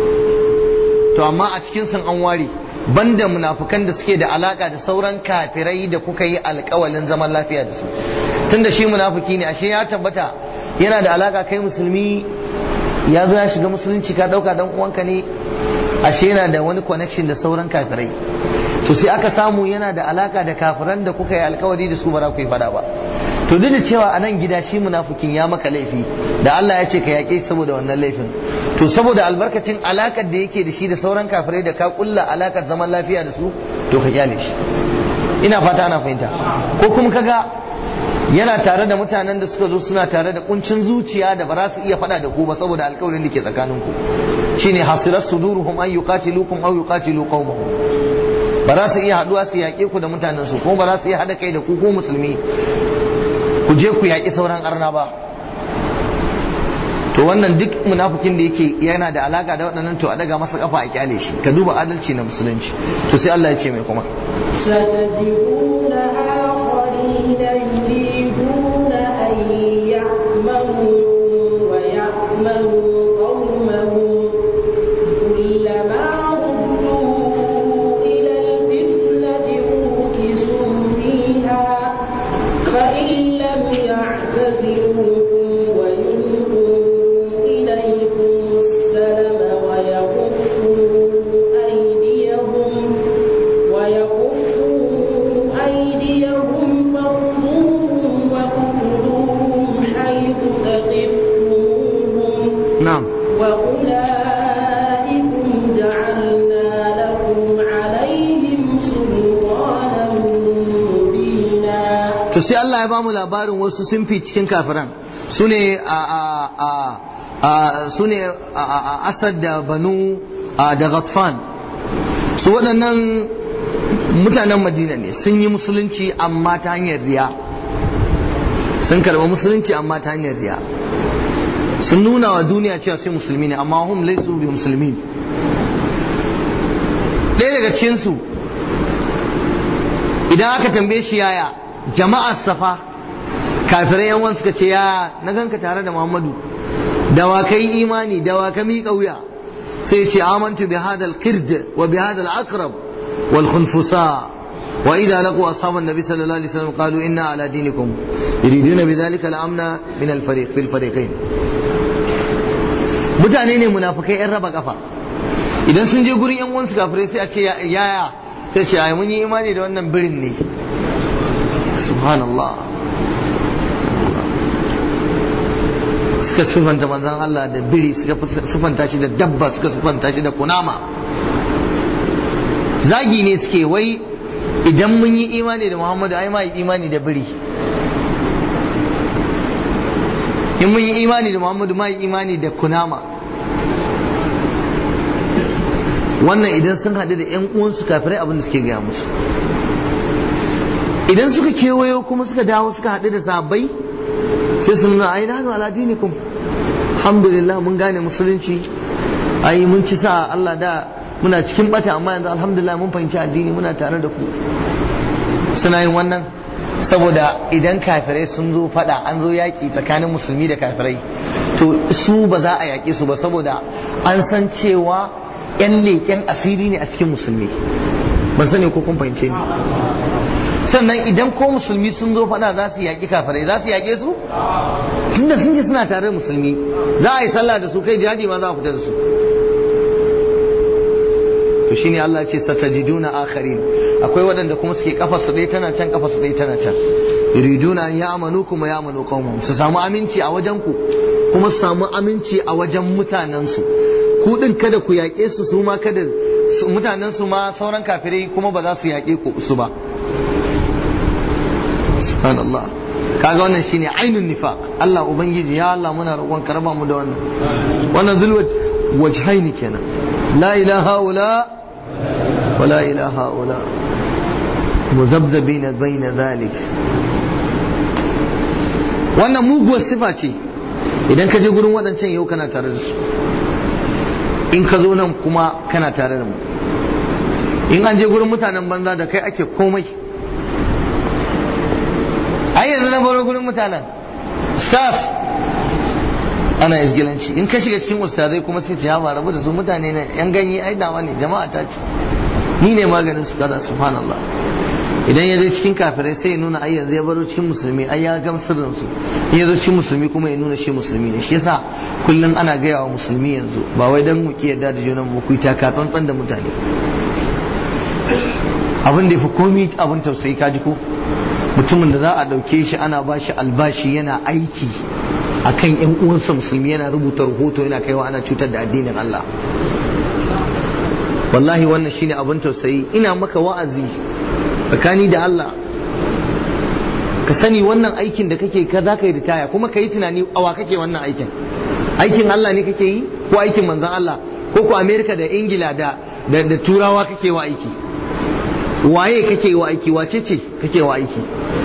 to amma a cikin sun an ware banda munafukan da suke da alaka da sauran kafirai da kuka yi alkawalin zaman lafiya da su tunda shi munafuki ne ashe ya tabbata yana da alaka kai musulmi ya zo ya shiga musulunci ka dauka dan uwanka ne ashe yana da wani connection da sauran kafirai to sai aka samu yana da alaka da kafiran da kuka yi alkawari da su ba za ku yi fada ba to duk da cewa a nan gida shi munafukin ya maka laifi da Allah ya ce ka yaƙe shi saboda wannan laifin to saboda albarkacin alakar da yake da shi da sauran kafirai da ka kulla alakar zaman lafiya da su to ka kyale shi ina fata ana fahimta ko kuma kaga yana tare da mutanen da suka zo suna tare da kuncin zuciya da ba za su iya faɗa da ku ba saboda alkawarin da ke tsakanin ku shine hasirat suduruhum an yuqatilukum aw yuqatilu qaumahum ba za su iya haduwa su yaƙe ku da mutanen su kuma ba za su iya haɗa kai da ku ko musulmi ku je ku yaƙi sauran arna ba to wannan duk munafikin da yake yana da alaka da waɗannan to a daga masa kafa a kyale shi ka duba adalci na musulunci to sai Allah ya ce mai kuma ستجدون آخرين يريدون أن يعملوا ويعملوا قومهم كلما ردوا إلى الفتنة أركسوا فيها فإن لم يعتذروكم ويلقوا إليكم السلم ويكفوا أيديهم ويكفوا أيديهم فخذوهم وقتلوهم حيث ثقفتموهم na'am وأولئكم جعلنا لكم عليهم سلطانا مبينا to sai Allah ya bamu labarin wasu sunfi cikin kafiran su ne a a a a su ne a a a Asad da Banu a da Ghatfan su waɗannan mutanen Madina ne sun yi musulunci amma ta hanyar riya sun karɓi musulunci amma ta hanyar riya sun nuna wa duniya cewa sai musulmi ne amma hum laisu bi musulmi ɗaya daga cikinsu idan aka tambaye shi yaya jama'ar safa kafirai yan suka ce ya na ganka tare da muhammadu da wa kai imani da wa ka miƙa wuya sai ce amantu bi hadal qird wa bi hadal aqrab wal khunfusa wa idza laqu ashaban nabi sallallahu alaihi wasallam qalu inna ala dinikum yuriduna bidhalika al-amna min al-fariq fil fariqain mutane ne munafikai yan raba kafa idan sun je gurin yan uwansu kafirai sai a ce yaya sai ce ai mun yi imani da wannan birin ne subhanallah suka sufanta manzan Allah da biri suka sufanta shi da dabba suka sufanta shi da kunama zagi ne suke wai idan mun yi imani da Muhammadu ai ma yi imani da biri in mun yi imani da Muhammadu ma yi imani da kunama wannan idan sun haɗu da 'yan uwansu kafirai abin da suke gaya musu idan suka kewayo kuma suka dawo suka haɗu da sabai sai sun nuna ai nanu ala dinikum alhamdulillah mun gane musulunci ai mun ci sa Allah da muna cikin bata amma yanzu alhamdulillah mun fahimci addini muna tare da ku suna yin wannan saboda idan kafirai sun zo fada an zo yaki tsakanin musulmi da kafirai to su ba za a yaƙe su ba saboda an san cewa yan leƙen asiri ne a cikin musulmi ban sani ko kun fahimce ni sannan idan ko musulmi sun zo fada za su yaƙi kafirai za su yaƙe su tunda sun ji suna tare da musulmi za a yi sallah da su kai jihadi ma za a fita da su to shine Allah ya ce satajiduna akharin akwai waɗanda kuma suke kafa su ɗaya tana can kafa su ɗaya tana can yuriduna an ya'manu kuma ya'manu qaumum su samu aminci a wajen ku kuma su samu aminci a wajen mutanen su ku din kada ku yaƙe su su ma kada mutanen su ma sauran kafirai kuma ba za su yaƙe ku su ba subhanallah kaga wannan shine ainun nifaq Allah ubangiji ya Allah muna roƙon ka raba mu da wannan wannan zulwat wajhaini kenan la ilaha ula wa la ilaha ula muzabzabina baina zalik wannan muguwar sifa ce idan ka je gurin waɗancan yau kana tare da su in ka zo nan kuma kana tare da mu in an je gurin mutanen banza da kai ake komai ai yanzu na baro gurin mutanen staff ana izgilanci in ka shiga cikin ustazai kuma sai ta yaba rabu da su mutane ne yan ganye ai dawa ne jama'a ta ce ni ne maganin su kaza subhanallah idan ya je cikin kafirai sai ya nuna ai yanzu ya baro cikin musulmi ai ya gamsar da su in ya zo cikin musulmi kuma ya nuna shi musulmi ne shi yasa kullum ana gaya wa musulmi yanzu ba wai dan mu ki yadda da junan mu ku yi taka tsantsan da mutane abin da ya fi komi abin tausayi kaji ko mutumin da za a ɗauke shi ana ba shi albashi yana aiki a kan ‘yan uwansa musulmi yana rubuta rahoto yana kaiwa ana cutar da addinin Allah wallahi wannan shine abin tausayi ina maka wa'azi tsakani da Allah ka sani wannan aikin da kake ka za ka yi ritaya kuma ka yi tunani awa kake wannan aikin aikin Allah ne kake yi ko aikin manzan Allah ko ko Amerika da Ingila da da turawa kake wa aiki waye kake wa aiki wace ce kake wa aiki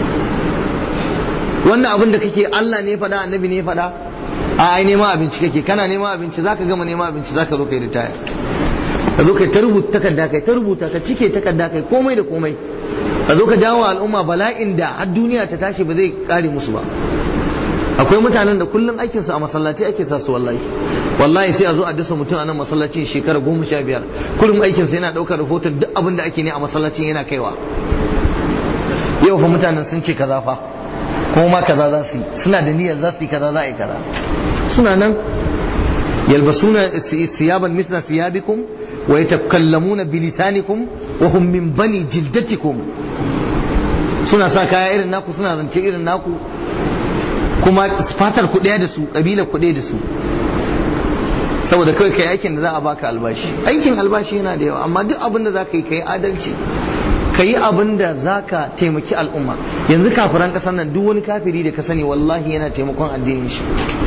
wannan abin da kake Allah ne faɗa annabi ne faɗa a ai neman abinci kake kana neman abinci zaka gama neman abinci zaka zo kai ritaya ka zo kai ta rubuta takarda kai ta rubuta ka cike takarda kai komai da komai ka zo ka jawo al'umma bala'in da har duniya ta tashi ba zai kare musu ba akwai mutanen da kullum aikin su a masallaci ake sa su wallahi wallahi sai a zo a dasa mutum a nan masallacin shekara goma sha biyar kullum aikin sa yana ɗaukar rahoton duk abin da ake ne a masallacin yana kaiwa yau fa mutanen sun ce kaza fa kuma ma kaza za su yi suna da niyyar za su yi kaza za a yi kaza suna nan yalbasuna siyaban mithla siyabikum wa yatakallamuna bilisanikum wa hum min bani jildatikum suna sa kaya irin naku suna zance irin naku kuma fatar ku ɗaya da su ƙabilar ku ɗaya da su saboda kawai kai aikin da za a baka albashi aikin albashi yana da yawa amma duk abin da za ka yi ka yi adalci ka yi abin da za ka taimaki al'umma yanzu kafiran ƙasar nan duk wani kafiri da ka sani wallahi yana taimakon addinin shi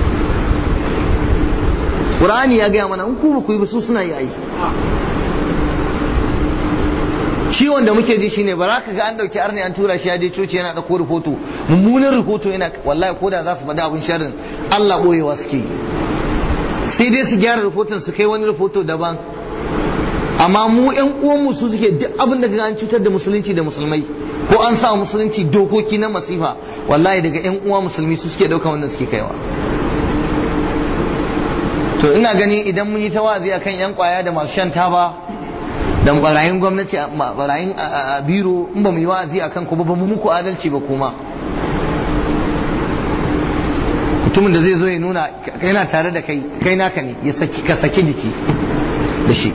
Qur'ani ya gaya mana in ku ba ku yi ba su suna yi ai ciwon da muke ji shine ba za ka ga an dauki arni an tura shi ya je coci yana dauko rahoto mummunan rahoto yana wallahi ko da za su faɗi abin sharrin Allah boyewa suke yi sai dai su gyara rahoton su kai wani rahoto daban amma mu yan uwanmu su suke duk abin da an cutar da musulunci da musulmai ko an sa musulunci dokoki na masifa wallahi daga yan uwa musulmi su suke dauka wannan suke kaiwa to ina gani idan mun yi ta wazi akan yan kwaya da masu shan taba dan barayin gwamnati barayin a biro in ba mu yi wa'azi akan ku ba ba mu muku adalci ba kuma mutumin da zai zo ya nuna yana tare da kai kai naka ne ya saki ka saki jiki da shi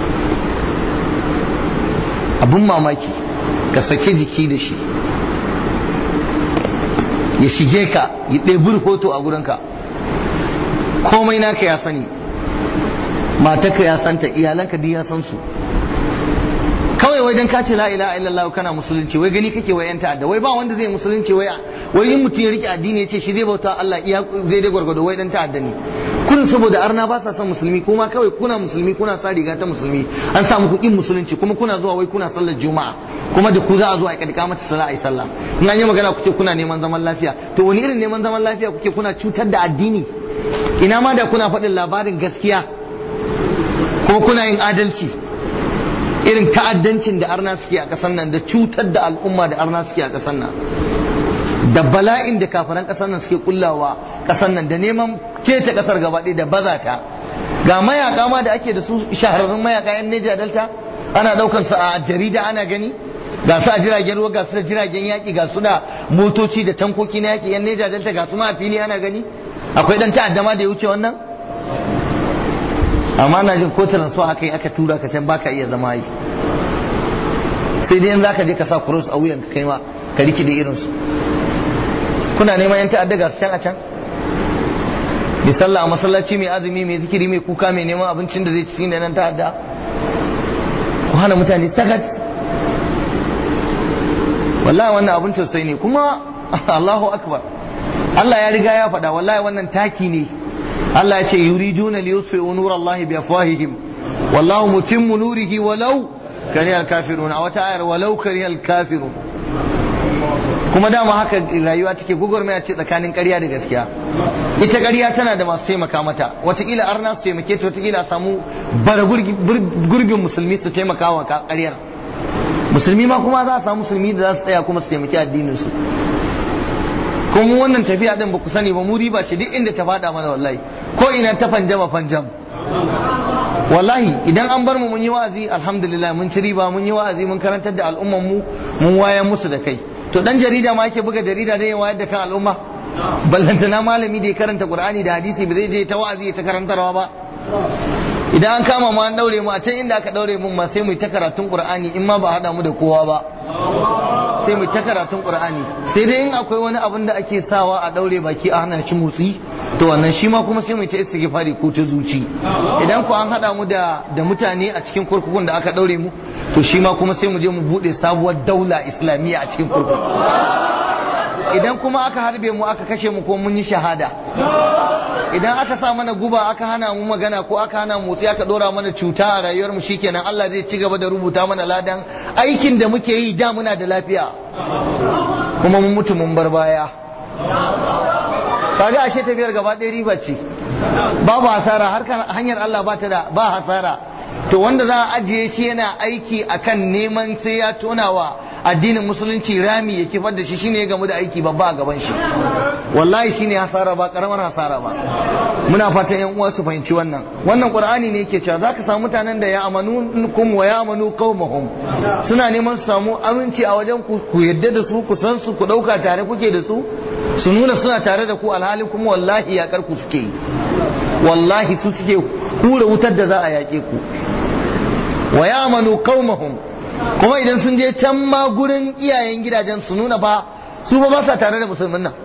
abun mamaki ka saki jiki da shi ya shige ka ya ɗebi hoto a gurinka komai naka ya sani matarka ya santa iyalanka duk ya san su kawai wai dan ka ce la ilaha illallah kana musulunci wai gani kake wai yan ta'adda wai ba wanda zai musulunci wai wai in mutum ya rike addini ya ce shi zai bauta Allah iya zai dai gwargwado wai dan ta'adda ne kun saboda arna ba sa son musulmi kuma kawai kuna musulmi kuna sa riga ta musulmi an sa muku in musulunci kuma kuna zuwa wai kuna sallar juma'a kuma da ku za a zo a kadika mata sallah ai sallah in an yi magana kuke kuna neman zaman lafiya to wani irin neman zaman lafiya kuke kuna cutar da addini ina ma da kuna faɗin labarin gaskiya kuma kuna yin adalci irin ta'addancin da arna suke a ƙasar nan da cutar da al'umma da arna suke a ƙasar nan da bala'in da kafiran ƙasar nan suke kullawa ƙasar nan da neman keta ƙasar gaba ɗaya da baza ta ga mayaka ma da ake da su shahararrun mayaka yan Neja Delta ana ɗaukar su a jarida ana gani ga su a jiragen ruwa ga su da jiragen yaƙi ga su da motoci da tankoki na yaƙi yan Neja Delta ga su ma a fili ana gani akwai ɗan ta'adda ma da ya wuce wannan amma na jin ko transfer aka yi aka tura ka can baka iya zama yi sai dai za ka je ka sa cross a wuyan ka kai ma ka riki da irinsu kuna neman yan ta'adda ga su can a can mai sallah a masallaci mai azumi mai zikiri mai kuka mai neman abincin da zai ci da nan ta'adda ku hana mutane sakat wallahi wannan abin tausayi ne kuma Allahu akbar Allah ya riga ya faɗa wallahi wannan taki ne Allah ya ce yuriduna li yutfi'u nur Allah bi afwahihim wallahu mutimmu nurihi walau kariha al-kafirun a wata ayar walau kariha al-kafirun kuma dama haka rayuwa take gugurmaya ce tsakanin ƙarya da gaskiya ita ƙarya tana da masu taimaka mata watakila arna su taimake ta watakila a samu bara gurbin musulmi su taimaka wa ƙaryar musulmi ma kuma za a samu musulmi da za su tsaya kuma su taimaki addinin su kuma wannan tafiya din ba ku sani ba mu riba ce duk inda ta fada mana wallahi ko ina ta fanjama fanjam wallahi idan an bar mu mun yi wa'azi alhamdulillah mun ci riba mun yi wa'azi mun karantar da al'umman mu mun wayar musu da kai to dan jarida ma yake buga jarida dai ya wayar da kan al'umma ballantana malami da ya karanta qur'ani da hadisi ba zai je ta wa'azi ta karantarwa ba idan an kama mu an daure mu a can inda aka daure mun ma sai mu ta karatun qur'ani in ma ba hada mu da kowa ba sai mu ta karatun qur'ani sai dai in akwai wani abin da ake sawa a daure baki a hana shi motsi to wannan shi ma kuma sai mu ta istighfari ko ta zuci idan ku an hada mu da da mutane a cikin kurkukun da aka daure mu to shi ma kuma sai mu je mu bude sabuwar daula islamiyya a cikin kurkuku idan kuma aka harbe mu aka kashe mu ko mun yi shahada idan aka sa mana guba aka hana mu magana ko aka hana motsi aka dora mana cuta a rayuwar mu shikenan Allah zai ci gaba da rubuta mana ladan aikin da muke yi da muna da lafiya kuma mun mutu mun bar baya kaga ashe tafiyar gaba ɗaya riba ce babu hasara harkar hanyar Allah ba ta da ba hasara to wanda za a ajiye shi yana aiki akan neman sai ya tonawa addinin musulunci rami ya kifar da shi shine ya gamu da aiki babba a gaban shi wallahi shine hasara ba karamar hasara ba muna fatan yan uwa su fahimci wannan wannan qur'ani ne yake cewa zaka samu mutanen da ya amanu kum wa ya amanu qaumahum suna neman su samu aminci a wajen ku ku yadda da su ku san su ku dauka tare kuke da su su nuna suna tare da ku alhali kuma wallahi ya ku suke yi wallahi su suke hura wutar da za a yaƙe ku wa ya amanu qaumahum kuma idan sun je can ma gurin iyayen gidajen su nuna ba su ba ba sa tare da musulmin nan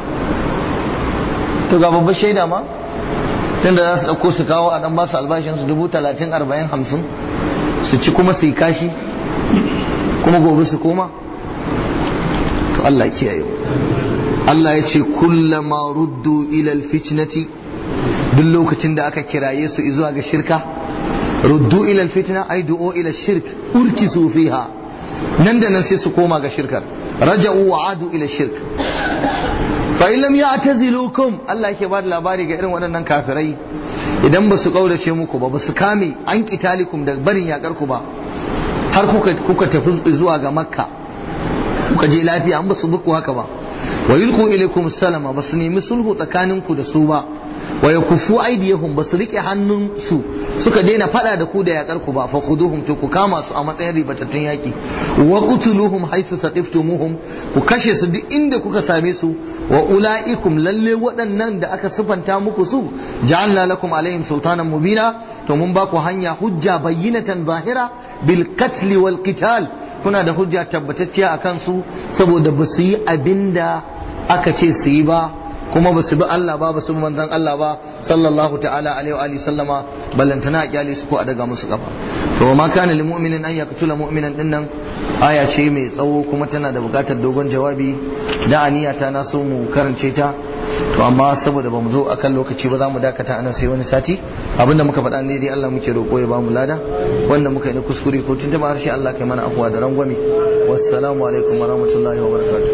to ga babbar shaida ma tunda za su ɗauko su kawo a ɗan ba su albashin su dubu talatin arba'in hamsin su ci kuma su yi kashi kuma gobe su koma to Allah kiyaye Allah ya ce kullama ruddu ilal fitnati duk lokacin da aka kiraye su zuwa ga shirka ruddu ila fitna ay du'u ila shirk urkisu fiha nan da nan sai su koma ga shirkar raja'u wa adu ila shirk fa in lam ya'tazilukum Allah yake ba da labari ga irin waɗannan kafirai idan ba su kaurace muku ba ba su kame an kitalikum da barin yakar ku ba har kuka kuka tafi zuwa ga makka kuka je lafiya an ba su buku haka ba wa yulqu ilaykum salama ba su nemi sulhu tsakaninku da su ba wa yakufu aydiyahum basu rike hannunsu suka daina fada da ku da yakar ku ba fa khuduhum to ku kama su a matsayin ribatattun yaki wa qutuluhum haythu saqiftumuhum ku kashe su duk inda kuka same su wa ulaikum lalle waɗannan da aka sifanta muku su ja'alna lakum alaihim sultanan mubina to mun ba ku hanya hujja bayyinatan zahira bil qatl wal qital kuna da hujja tabbatacciya akan su saboda ba su yi abinda aka ce su yi ba kuma ba su bi Allah ba ba su bi manzon Allah ba sallallahu ta'ala alaihi wa alihi sallama ballantana a kyale su ko a daga musu kafa to ma kana lil mu'minin an yaqtula mu'minan dinnan aya ce mai tsawo kuma tana da bukatar dogon jawabi da aniya ta na so mu karance ta to amma saboda bamu zo akan lokaci ba za mu dakata anan sai wani sati abinda muka faɗa ne dai Allah muke roƙo ya bamu lada wanda muka yi na kuskure ko tun ba harshe Allah kai mana afuwa da rangwame wassalamu alaikum wa rahmatullahi wa barakatuh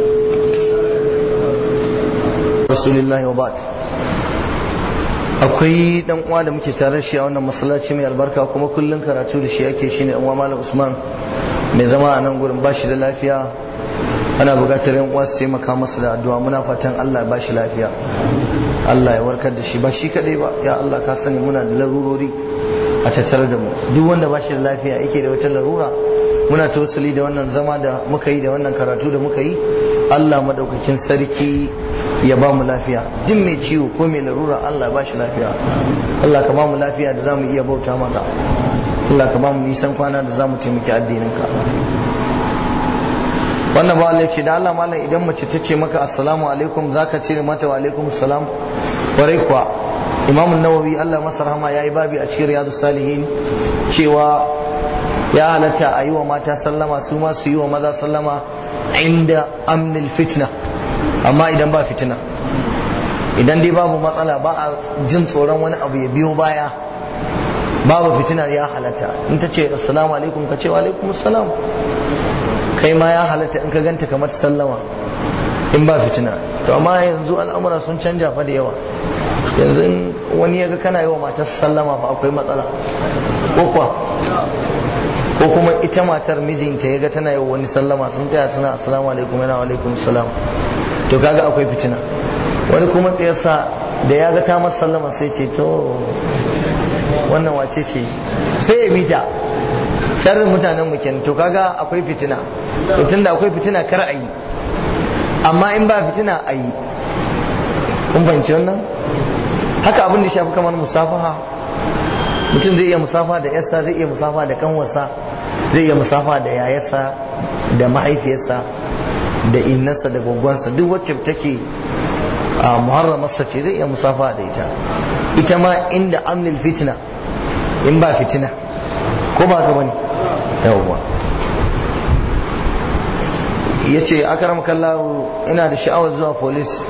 rasulillahi wa ba'd akwai dan uwa da muke tare shi a wannan masallaci mai albarka kuma kullun karatu da shi yake shine dan uwa malam Usman mai zama a nan gurin bashi da lafiya ana buƙatar yan uwa su taimaka masa da addu'a muna fatan Allah ya bashi lafiya Allah ya warkar da shi ba shi kadai ba ya Allah ka sani muna da larurori a tattare da mu duk wanda bashi da lafiya yake da wata larura muna tawassuli da wannan zama da muka yi da wannan karatu da muka yi Allah madaukakin sarki ya ba mu lafiya duk mai ciwo ko mai larura Allah ya ba shi lafiya Allah ka ba mu lafiya da za mu iya bauta maka Allah ka ba mu nisan kwana da za mu taimaki addininka wannan ba Allah ce da Allah malam idan mace ta ce maka assalamu alaikum zaka ce mata wa alaikum salam kwarai kuwa Imam Nawawi Allah masa rahama yayi babi a cikin Riyadus Salihin cewa ya halatta a yi wa mata sallama su ma su yi wa maza sallama inda amnil fitna amma idan ba fitina idan dai babu matsala ba a jin tsoron wani abu ya biyo baya babu fitina ya halatta in ta ce assalamu alaikum ka ce wa alaikum assalam kai ma ya halatta in ka ganta kamar sallama in ba fitina to amma yanzu al'amura sun canja fa da yawa yanzu wani ya ga kana yi wa matar sallama fa akwai matsala ko kuwa ko kuma ita matar mijinta ya ga tana yi wa wani sallama sun tsaya suna assalamu alaikum yana wa alaikum salam to kaga akwai fitina wani kuma tsayarsa da ya ga ta masa sallama sai ce to wannan wace ce sai ya mita sharrin mutanen mu kenan to kaga akwai fitina to tunda akwai fitina kar a yi amma in ba fitina a yi kun fahimci wannan haka abin da shafi kamar musafaha mutum zai iya musafa da yarsa zai iya musafa da kanwarsa zai iya musafa da yayarsa da mahaifiyarsa da innarsa da gwaggwansa duk wacce take a muharramarsa ce zai iya musafa da ita ita ma inda amnil fitina in ba fitina ko ba ka bane yawwa ya ce akaram kallahu ina da sha'awar zuwa police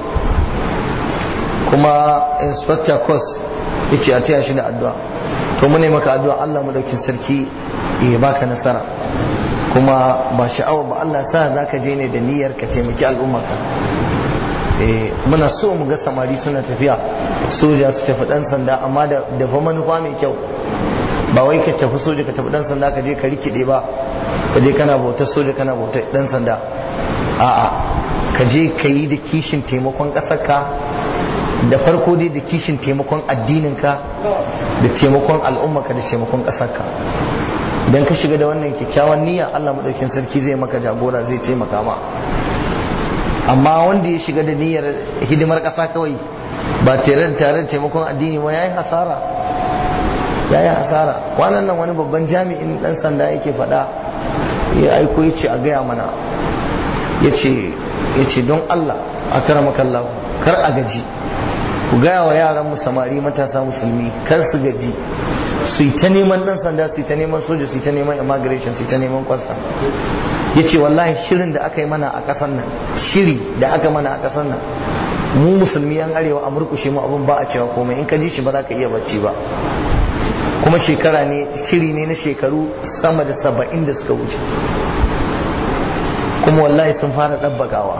kuma inspector course ya ce a taya shi da addu'a to mu ne maka addu'a Allah madaukin sarki ya baka nasara kuma ba sha'awa ba Allah sa za ka je ne da niyyar ka taimaki al'ummarka muna so mu ga samari suna tafiya soja su tafi dan sanda amma da fa manufa mai kyau ba wai ka tafi soja ka tafi dan sanda ka je ka rikide ba ka je kana bautar soja kana bautar dan sanda a'a ka je ka yi da kishin taimakon ƙasarka da farko dai da kishin taimakon addininka da taimakon al'ummarka da taimakon ƙasarka idan ka shiga da wannan kyakkyawan niyya Allah madaukin sarki zai maka jagora zai taimaka ma amma wanda ya shiga da niyyar hidimar ƙasa kawai ba tare da tare da taimakon addini ba yayi hasara yayi hasara wannan nan wani babban jami'in dan sanda yake faɗa ya aiko yace a gaya mana yace yace don Allah akramakallahu kar a gaji ku gaya wa yaran mu samari matasa musulmi kar su gaji su yi ta neman dan sanda su yi ta neman soja su yi ta neman immigration su yi ta neman kwasta ya ce wallahi shirin da aka yi mana a ƙasar nan shiri da aka mana a ƙasar nan mu musulmi yan arewa a murkushe mu abin ba a cewa komai in ka ji shi ba za ka iya bacci ba kuma shekara ne shiri ne na shekaru sama da saba'in da suka wuce kuma wallahi sun fara ɗabbakawa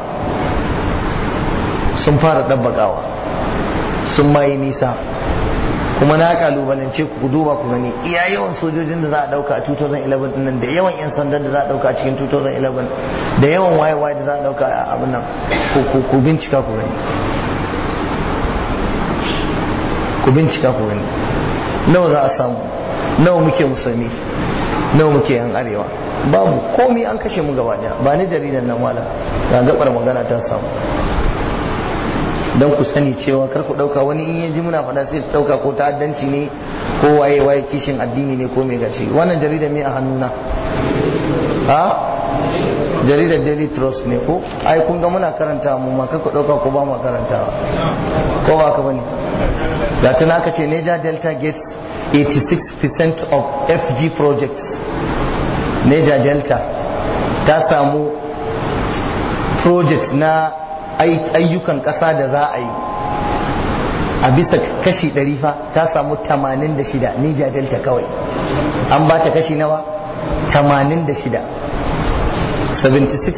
sun fara ɗabbakawa sun mayi nisa kuma na kalubalance ku duba ku gani iya yawan sojojin da za a dauka a 2011 nan da yawan yan sandan da za a dauka a cikin 2011 da yawan waye-waye da za a dauka a abin nan ku bincika ku gani ku bincika ku gani nawa za a samu nawa muke musulmi nawa muke yan arewa babu komi an kashe mu gaba daya ba ni jaridan nan wala ga gabar magana ta samu don ku sani cewa kar ku dauka wani in yaji muna faɗa sai dauka ko ta'addanci ne ko waye waye kishin addini ne ko mai gashi wannan jarida me a hannuna ha jaridar daily trust ne ko ai kun ga muna karanta mu ma kar ku dauka ko ba mu karantawa ko ba ka bane da tana aka ce Niger Delta gets 86% of FG projects Niger Delta ta samu project na ayyukan ƙasa da za a yi a bisa kashi 100 fa ta samu 86 Niger Delta kawai an ba ta kashi nawa 86 76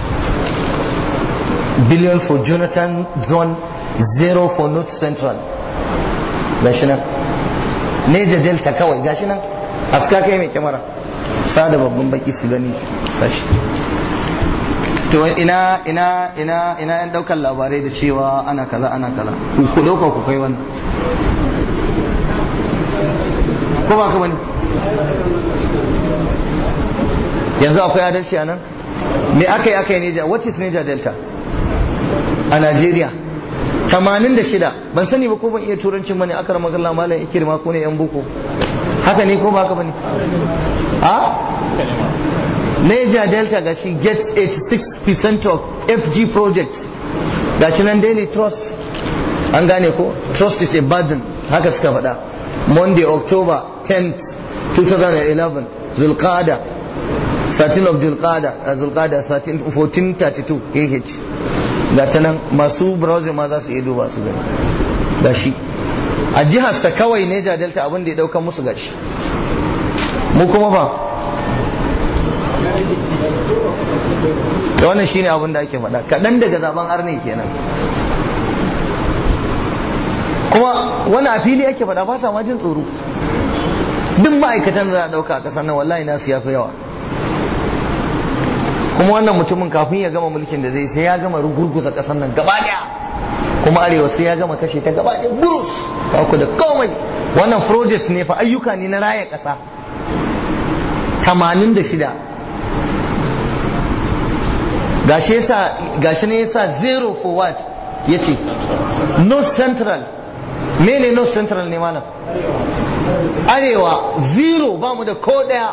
billion for Jonathan zone zero for North Central gashi nan Niger Delta kawai gashi nan aska kai mai kyamara sa da babban baki su gani gashi to ina ina ina ina yan daukan labarai da cewa ana kaza ana kaza ku dauka ku kai wannan ko ba ka bane yanzu akwai adalci a nan me aka yi aka yi neja what is neja delta a Najeriya 86 ban sani ba ko ban iya turancin bane aka rama galla malam ikirma ko ne yan boko haka ne ko ba haka bane a Niger Delta gashi gets 86% of FG projects gashi nan daily trust an gane ko trust is a burden haka suka faɗa Monday October 10th 2011 Zulqada 13 of Zulqada Zulqada 1432 AH ga ta nan masu browser ma za su iya duba su gani gashi a jihar sa kawai Niger Delta abin da ya dauka musu gashi mu kuma fa da wannan shine abin da ake faɗa kaɗan daga zaben arne kenan kuma wani a fili ake faɗa ba sa ma jin tsoro duk ma'aikatan za a ɗauka a ƙasar nan wallahi nasu ya fi yawa kuma wannan mutumin kafin ya gama mulkin da zai sai ya gama rugurguza ƙasar nan gaba ɗaya kuma arewa sai ya gama kashe ta gaba ɗaya burus ba ku da komai wannan project ne fa ayyuka ne na raya ƙasa 86 gashi yasa gashi ne yasa zero for what yace north central mene north central ne malam arewa zero ba mu da ko daya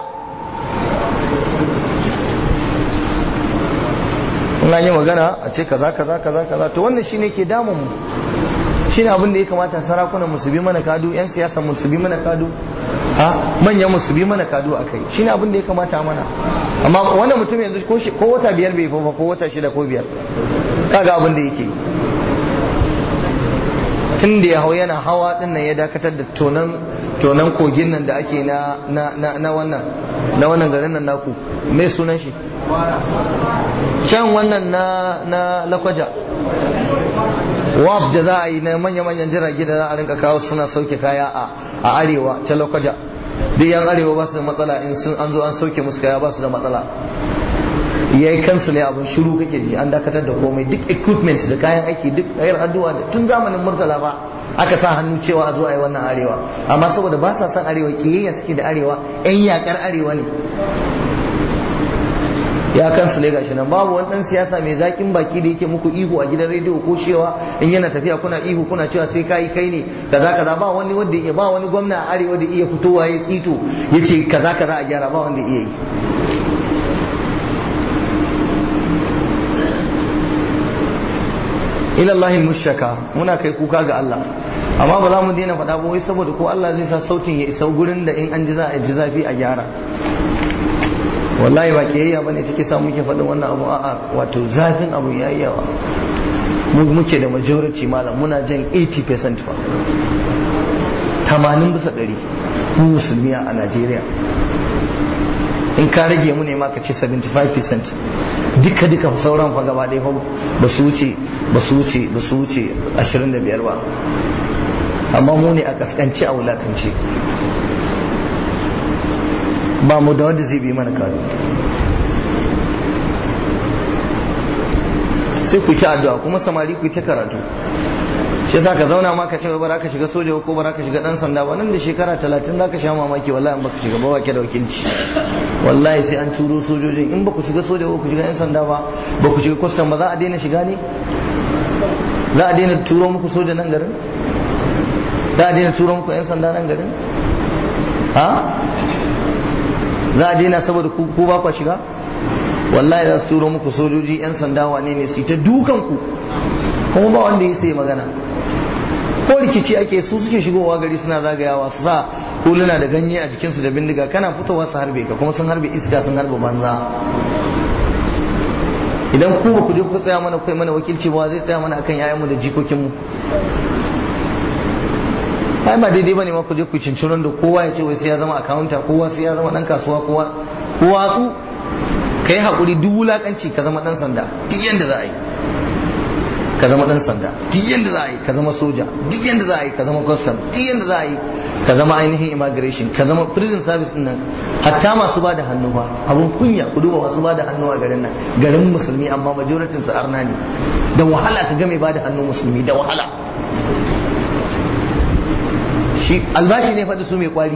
in an yi magana a ce kaza kaza kaza kaza to wannan shine ke damun mu shine abin da ya kamata sarakunan mu su bi mana kadu yan siyasa mu su bi mana kadu ha manyan mu su bi mana kadu akai shine abin da ya kamata mana amma wannan mutum yanzu ko wata biyar bai fa ko wata shida ko biyar kaga abin da yake tun da ya hau yana hawa din nan ya dakatar da tonan tonan kogin nan da ake na na na, na wannan na wannan garin nan naku me sunan shi can wannan na na lakwaja wab da za a yi na manya-manyan jirage da za a rinka kawo suna sauke kaya a arewa ta lakwaja duk yan arewa ba su da matsala in sun an zo an sauke musu kaya ba su da matsala ya yi kansu ne abin shiru kake ji an dakatar da komai duk equipment da kayan aiki duk ayar addu'a da tun zamanin murtala ba aka sa hannu cewa a zo a yi wannan arewa amma saboda ba sa son arewa kiyayya suke da arewa yan yakar arewa ne ya kansu ne gashi nan babu wani dan siyasa mai zakin baki da yake muku ihu a gidan rediyo ko cewa in yana tafiya kuna ihu kuna cewa sai kai kai ne kaza kaza ba wani wanda ya ba wani gwamna a arewa da iya fitowa ya tsito yace kaza kaza a gyara ba wanda iya yi ilallahi mushaka muna kai kuka ga Allah amma ba za mu daina faɗa ba wai saboda ko Allah zai sa sautin ya isa gurin da in an ji za a ji zafi a gyara wallahi ba kiyayya bane take sa muke faɗin wannan abu a'a wato zafin abu yayi yawa mu muke da majority malam muna jan 80% fa 80 bisa 100 mu musulmi a Najeriya in ka rage mu ne ma ka ce 75% duka duka sauran fa gaba ɗaya ba su wuce ba su wuce ba su wuce 25 ba amma mu ne a kaskanci a wulakance ba mu da wanda zai bi mana kado sai ku ta addu'a kuma samari ku ta karatu shi yasa ka zauna ma ka ce ba za ka shiga soja ko ba za ka shiga dan sanda ba nan da shekara talatin za ka sha mamaki wallahi in baka shiga ba wake da wakilci wallahi sai an turo sojojin in ba ku shiga soja ko ku shiga yan sanda ba ba ku shiga kwastam ba za a daina shiga ne za a daina turo muku soja nan garin za a daina turo muku yan sanda nan garin ha za a daina saboda ku ba ku shiga wallahi za su turo muku sojoji yan sanda wane ne su ta dukan ku kuma ba wanda ya sai magana ko rikici ake su suke shigowa gari suna zagayawa su sa huluna da ganye a jikinsu da bindiga kana fitowa su harbe ka kuma sun harbe iska sun harbe banza idan ku ba ku je ku tsaya mana kai mana wakilci ba zai tsaya mana akan yayanmu da jikokinmu ai ba daidai bane ma ku je ku cincirin da kowa ya ce wai sai ya zama akawunta kowa sai ya zama dan kasuwa kowa kowa su kai hakuri duk wulakanci ka zama dan sanda duk yanda za a yi ka zama dan sanda duk yanda za a yi ka zama soja duk yanda za a yi ka zama custom duk yanda za a yi ka zama ainihin immigration ka zama prison service din nan hatta masu ba da hannu ba abun kunya ku duba masu ba da hannu a garin nan garin musulmi amma majoritin su arna ne da wahala ka ga mai ba da hannu musulmi da wahala shi albashi ne faɗi su mai kwari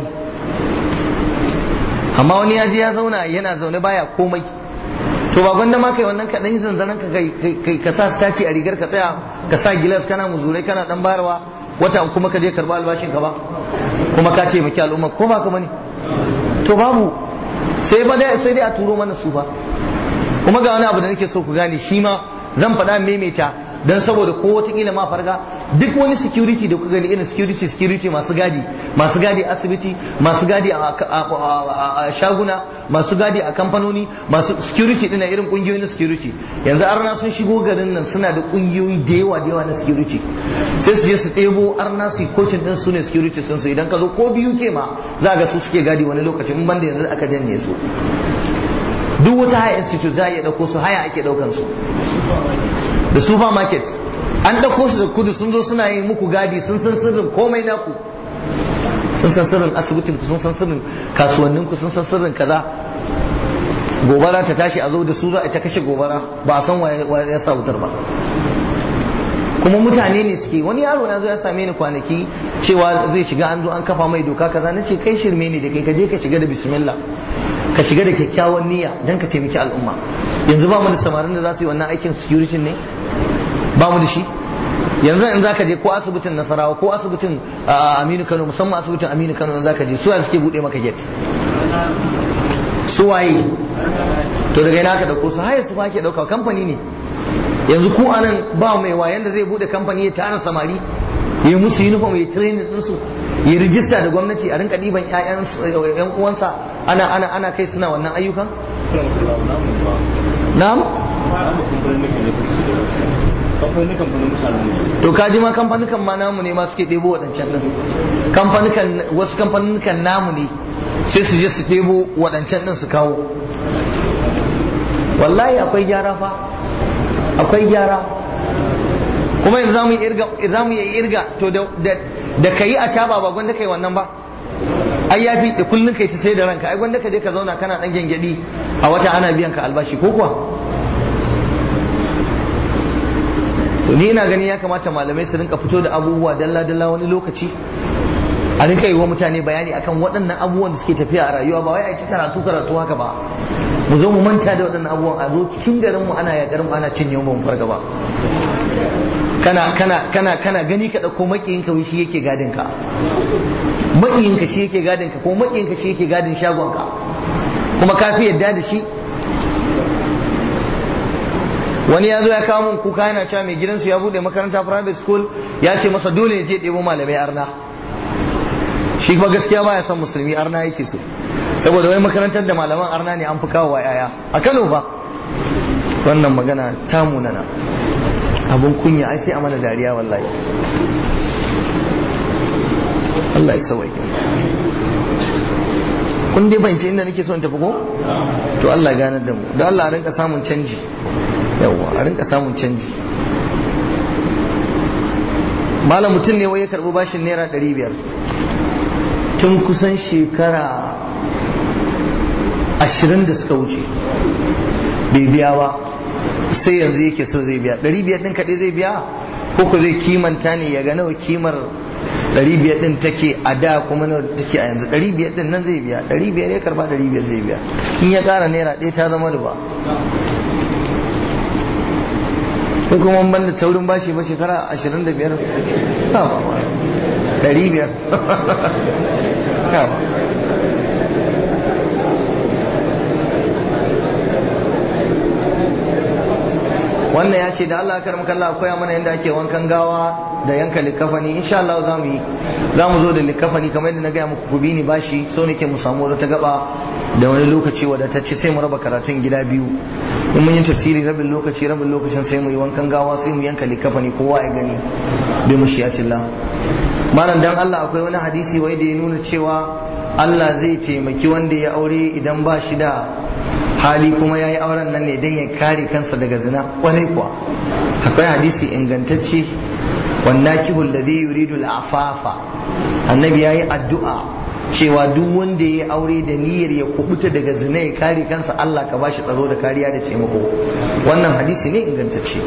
amma wani ya je ya zauna yana zaune baya komai to ba gwanda ma kai wannan kaɗan yi zanzanan ka kai ka sa staci a rigar ka tsaya ka sa gilas kana muzurai kana dan bayarwa wata kuma ka je karɓa albashin ka ba kuma ka ce maki al'umma ko ba ka bane to babu sai ba dai sai dai a turo mana su ba kuma ga wani abu da nake so ku gane shi ma zan faɗa maimaita dan saboda ko wataƙila ma farga duk wani security da kuka gani irin security security masu gadi masu gadi a asibiti masu gadi a shaguna masu gadi a kamfanoni masu security dina irin kungiyoyi na security yanzu arna sun shigo garin nan suna da kungiyoyi da yawa da yawa na security sai su je su ɗebo arna su coaching din su ne security sun su idan ka zo ko biyu ke ma za ga su suke gadi wani lokacin in banda yanzu aka janye su duk wata haya institute za a iya ɗauko su haya ake ɗaukan su da supermarket an ɗauko su da kudu sun zo suna yin muku gadi sun san sirrin komai naku sun san sirrin asibitin ku sun san sirrin kasuwannin ku sun san sirrin kaza gobara ta tashi a zo da su za a ta kashe gobara ba a san wa ya sa wutar ba kuma mutane ne suke wani yaro na zo ya same ni kwanaki cewa zai shiga an zo an kafa mai doka kaza na ce kai shirme ne da kai ka je ka shiga da bismillah ka shiga da kyakkyawan niyya don ka taimaki al'umma yanzu ba mu da samarin da za su yi wannan aikin security ne ba mu da shi yanzu in za ka je ko asibitin nasarawa ko asibitin aminu kano musamman asibitin aminu kano in za ka je suwa suke buɗe maka gate suwaye to daga ina ka dauko su haya su ba ke dauka kamfani ne yanzu ku anan ba mai wayan da zai bude kamfani ya tara samari ya musu uniform ya training ɗinsu ya rijista da gwamnati a rinka ɗiban ƴan uwansa ana ana ana kai suna wannan ayyukan na'am to kaji ma kamfanukan ma namu ne ma suke ɗebo waɗancan ɗin kamfanukan wasu kamfanukan namu ne sai su je su ɗebo waɗancan ɗin su kawo wallahi akwai gyara fa akwai gyara kuma yanzu zamu irga zamu yi irga to da da kai a caba ba gwanda kai wannan ba ai yafi da kullun kai ta sai da ranka ai gwanda ka je ka zauna kana dan gengedi a wata ana biyan ka albashi ko kuwa to ni ina gani ya kamata malamai su rinka fito da abubuwa dalla dalla wani lokaci a rinka yi wa mutane bayani akan waɗannan abubuwan da suke tafiya a rayuwa ba wai a ci karatu karatu haka ba mu zo mu manta da waɗannan abubuwan a zo cikin garin mu ana yaƙar mu ana cin yau farga ba kana kana kana kana gani ka dauko makiyin ka shi yake gadin ka makiyin ka shi yake gadin ka ko makiyin ka shi yake gadin shagon ka kuma ka fi yadda da shi wani ya zo ya kawo mun kuka yana cewa mai gidansu ya bude makaranta private school ya ce masa dole ya je ɗebo malamai arna shi kuma gaskiya baya son musulmi arna yake so saboda wai makarantar da malaman arna ne an fi kawo wa yaya a Kano ba wannan magana ta munana abun kunya ai sai a mana dariya wallahi Allah ya sawai kun dai fahimci inda nake so in tafi ko to Allah ya ganar da mu da Allah a rinka samun canji yawa a rinka samun canji malam mutum ne wai ya karbi bashin naira ɗari biyar tun kusan shekara ashirin da suka wuce bai biya ba sai yanzu yake so zai biya ɗari biyar ɗin kaɗai zai biya ko ko zai kimanta ne ya ga nawa kimar ɗari biyar ɗin take a da kuma nawa take a yanzu ɗari biyar ɗin nan zai biya ɗari biyar ya karba ɗari biyar zai biya in ya ƙara naira ɗaya ta zama riba ko kuma ban da taurin bashi ba shekara ashirin da biyar ba ba ba ɗari biyar ba wannan ya ce da Allah karam kallah koya mana yadda ake wankan gawa da yanka likafani insha Allah za mu yi za mu zo da likafani kamar yadda na gaya muku ku bi ni bashi so nake mu samu wata gaba da wani lokaci wadatacce sai mu raba karatun gida biyu in mun yi tafsiri rabin lokaci rabin lokacin sai mu yi wankan gawa sai mu yanka likafani kowa ya gani bi mushiyatillah malam dan Allah akwai wani hadisi wai da ya nuna cewa Allah zai taimaki wanda ya aure idan ba shi da hali kuma ya yi auren nan ne don ya kare kansa daga zina kwarai kuwa akwai hadisi ingantacce wannan kihul da zai yuridu al'afafa annabi ya yi addu'a cewa duk wanda ya yi aure da niyyar ya kubuta daga zina ya kare kansa Allah ka bashi tsaro da kariya da taimako wannan hadisi ne ingantacce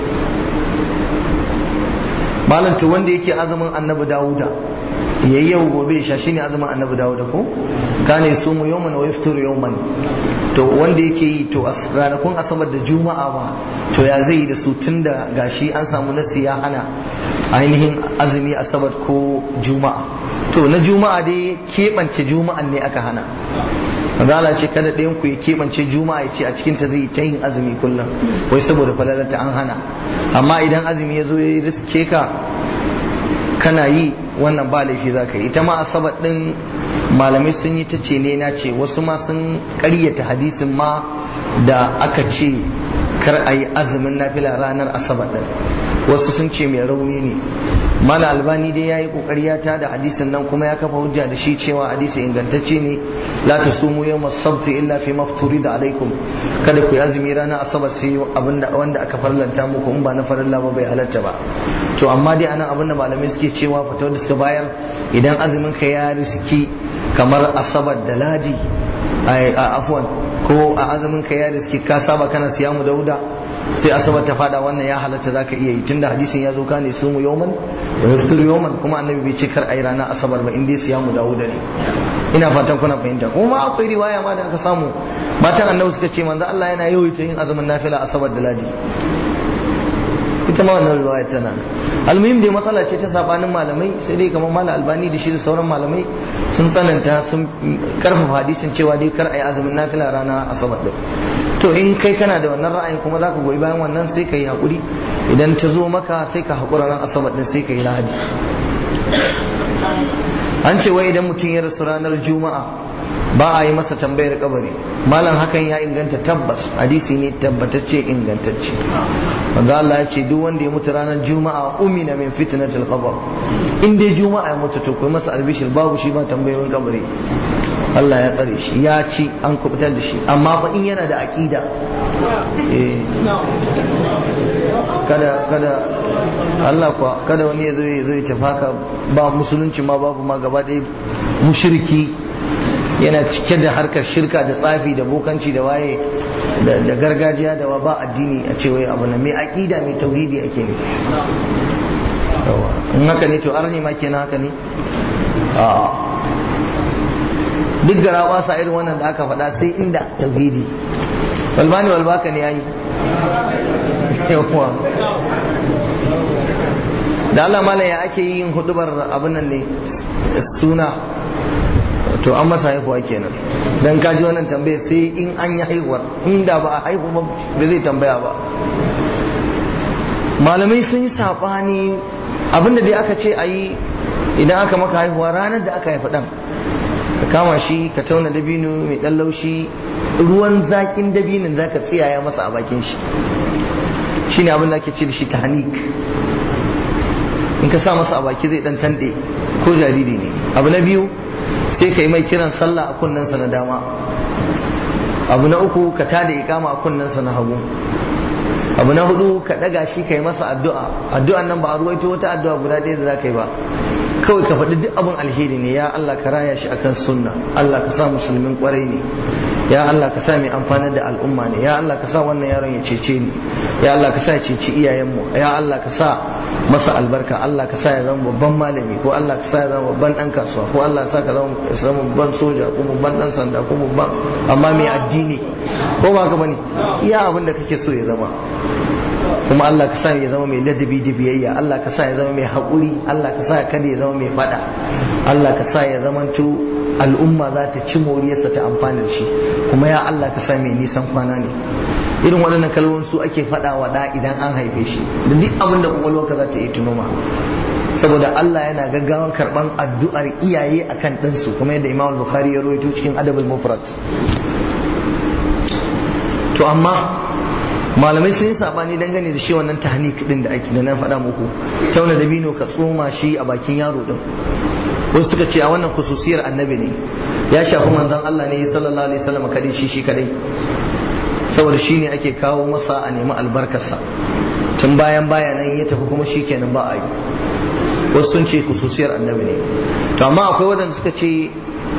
malam to wanda yake azumin annabi dawuda yayi yau gobe sha shine azumin annabi dawuda ko kana sumu yawman wa yaftiru yawman to wanda yake yi to ranakun asabar da juma'a ba to ya zai yi da su tun da gashi an samu nasi ya hana ainihin azumi asabar ko juma'a to na juma'a dai keɓance juma'an ne aka hana mazala ce kada ɗayan ku ya keɓance juma'a ya ce a cikin ta zai ta yin azumi kullum wai saboda falalata an hana amma idan azumi ya zo ya riske ka kana yi wannan ba laifi za ka yi ita ma asabar ɗin malamai sun yi ta ce ne na ce wasu ma sun ƙaryata hadisin ma da aka ce kar a yi azumin nafila ranar asabar ɗin wasu sun ce mai rauni ne mala albani dai ya yi ƙoƙari ya tada hadisin nan kuma ya kafa hujja da shi cewa hadisi ingantacce ne la ta sumu yau sabti illa fi mafturi da alaikum kada ku yi azumi ranar asabar sai abinda wanda aka farlanta muku in ba na farilla ba bai halatta ba to amma dai anan abinda malamai suke cewa fatawar da suka bayar idan azumin ka ya riski kamar asabar da ladi a afwan ko a azumin ka ya riski ka saba kana siyamu dauda sai asabar ta fada wannan ya halatta zaka iya yi tunda hadisin ya zo ka ne sumu yawman wa yaftiru yawman kuma annabi bai ce kar ayi ranar asabar ba in dai siyamu dauda ne ina fatan kuna fahimta kuma akwai riwaya ma da aka samu matan annabi suka ce manzo Allah yana yawaita yin azumin nafila asabar da ladi ita ma wannan riwaya tana almuhim dai matsala ce ta sabanin malamai sai dai kamar malam albani da shi da sauran malamai sun tsananta sun karfafa hadisin cewa dai kar ayi azumin nafila rana asabar din to in kai kana da wannan ra'ayin kuma zaka goyi bayan wannan sai ka yi hakuri idan ta zo maka sai ka hakura ran asabar din sai ka yi lahadi an ce wai idan mutum ya rasu ranar juma'a ba a yi masa tambayar kabari malam hakan ya inganta tabbas hadisi ne tabbatacce ingantacce wanda Allah ya ce duk wanda ya mutu ranar juma'a umina min fitnatil qabr in dai juma'a ya mutu to kai masa albishir babu shi ba tambayoyin kabari Allah ya tsare shi ya ci an kubutar da shi amma fa in yana da aqida eh kada kada Allah kuwa kada wani ya zo ya zo ya tafaka ba musulunci ma babu ma gaba ɗaya mushriki yana cike da harkar shirka da tsafi da bokanci da waye da gargajiya da ba addini a ce wai abu na mai aqida mai tauhidi ake ne in haka ne to arni ma kenan haka ne a duk gara ba sa irin wannan da aka faɗa sai inda tauhidi walbani walbaka ne yayi yawa da Allah mala ya ake yin hudubar abin nan ne suna to an masa haihuwa kenan dan kaji wannan tambaya sai in an yi haihuwar inda ba a haihu ba ba zai tambaya ba malamai sun yi saɓani abinda dai aka ce a yi idan aka maka haihuwa ranar da aka haifi ɗan ka kama shi ka tauna dabino mai ɗan laushi ruwan zakin dabinin za ka tsiyaya masa a bakin shi shi ne abin da ake ce da shi tahanik in ka sa masa a baki zai ɗan tanɗe ko jariri ne abu na biyu sai ka yi mai kiran sallah a kunnensa na dama abu na uku ka tada ikama a kunnensa na hagu abu na hudu ka daga shi ka yi masa addu'a addu'an nan ba a ruwaito wata addu'a guda ɗaya da za ka yi ba kawai ka faɗi duk abin alheri ne ya Allah ka raya shi akan sunna Allah ka sa musulmin kwarai ne ya Allah ka sa mai amfanar da al'umma ne ya Allah ka sa wannan yaron ya cece ni ya Allah ka sa ya ceci iyayenmu ya Allah ka sa masa albarka Allah ka sa ya zama babban malami ko Allah ka sa ya zama babban dan kasuwa ko Allah ka sa ka zama babban soja ko babban dan sanda ko babban amma mai addini ko ba ka bane iya abin da kake so ya zama kuma Allah ka sa ya zama mai ladabi da biyayya Allah ka sa ya zama mai haƙuri Allah ka sa kada ya zama mai fada Allah ka sa ya zamanto al'umma za ta ci moriyarsa ta amfani da shi kuma ya Allah ka sa mai nisan kwana ne irin waɗannan kalmomin su ake faɗa wa da idan an haife shi da duk abin da kwakwalwarka za ta yi tunuma saboda Allah yana gaggawan karɓan addu'ar iyaye akan ɗansu kuma yadda Imam Bukhari ya rawaito cikin Adabul Mufrad to amma malamai sun yi sabani dangane da shi wannan tahnik din da ake da na faɗa muku tauna da bino ka tsoma shi a bakin yaro din wasu suka ce a wannan khususiyar annabi ne ya shafi manzon Allah ne sallallahu alaihi wasallam kadai shi shi kadai saboda shi ne ake kawo masa a nemi albarkarsa tun bayan baya nan ya tafi kuma shi kenan ba a yi wasu sun ce khususiyar annabi ne to amma akwai waɗanda suka ce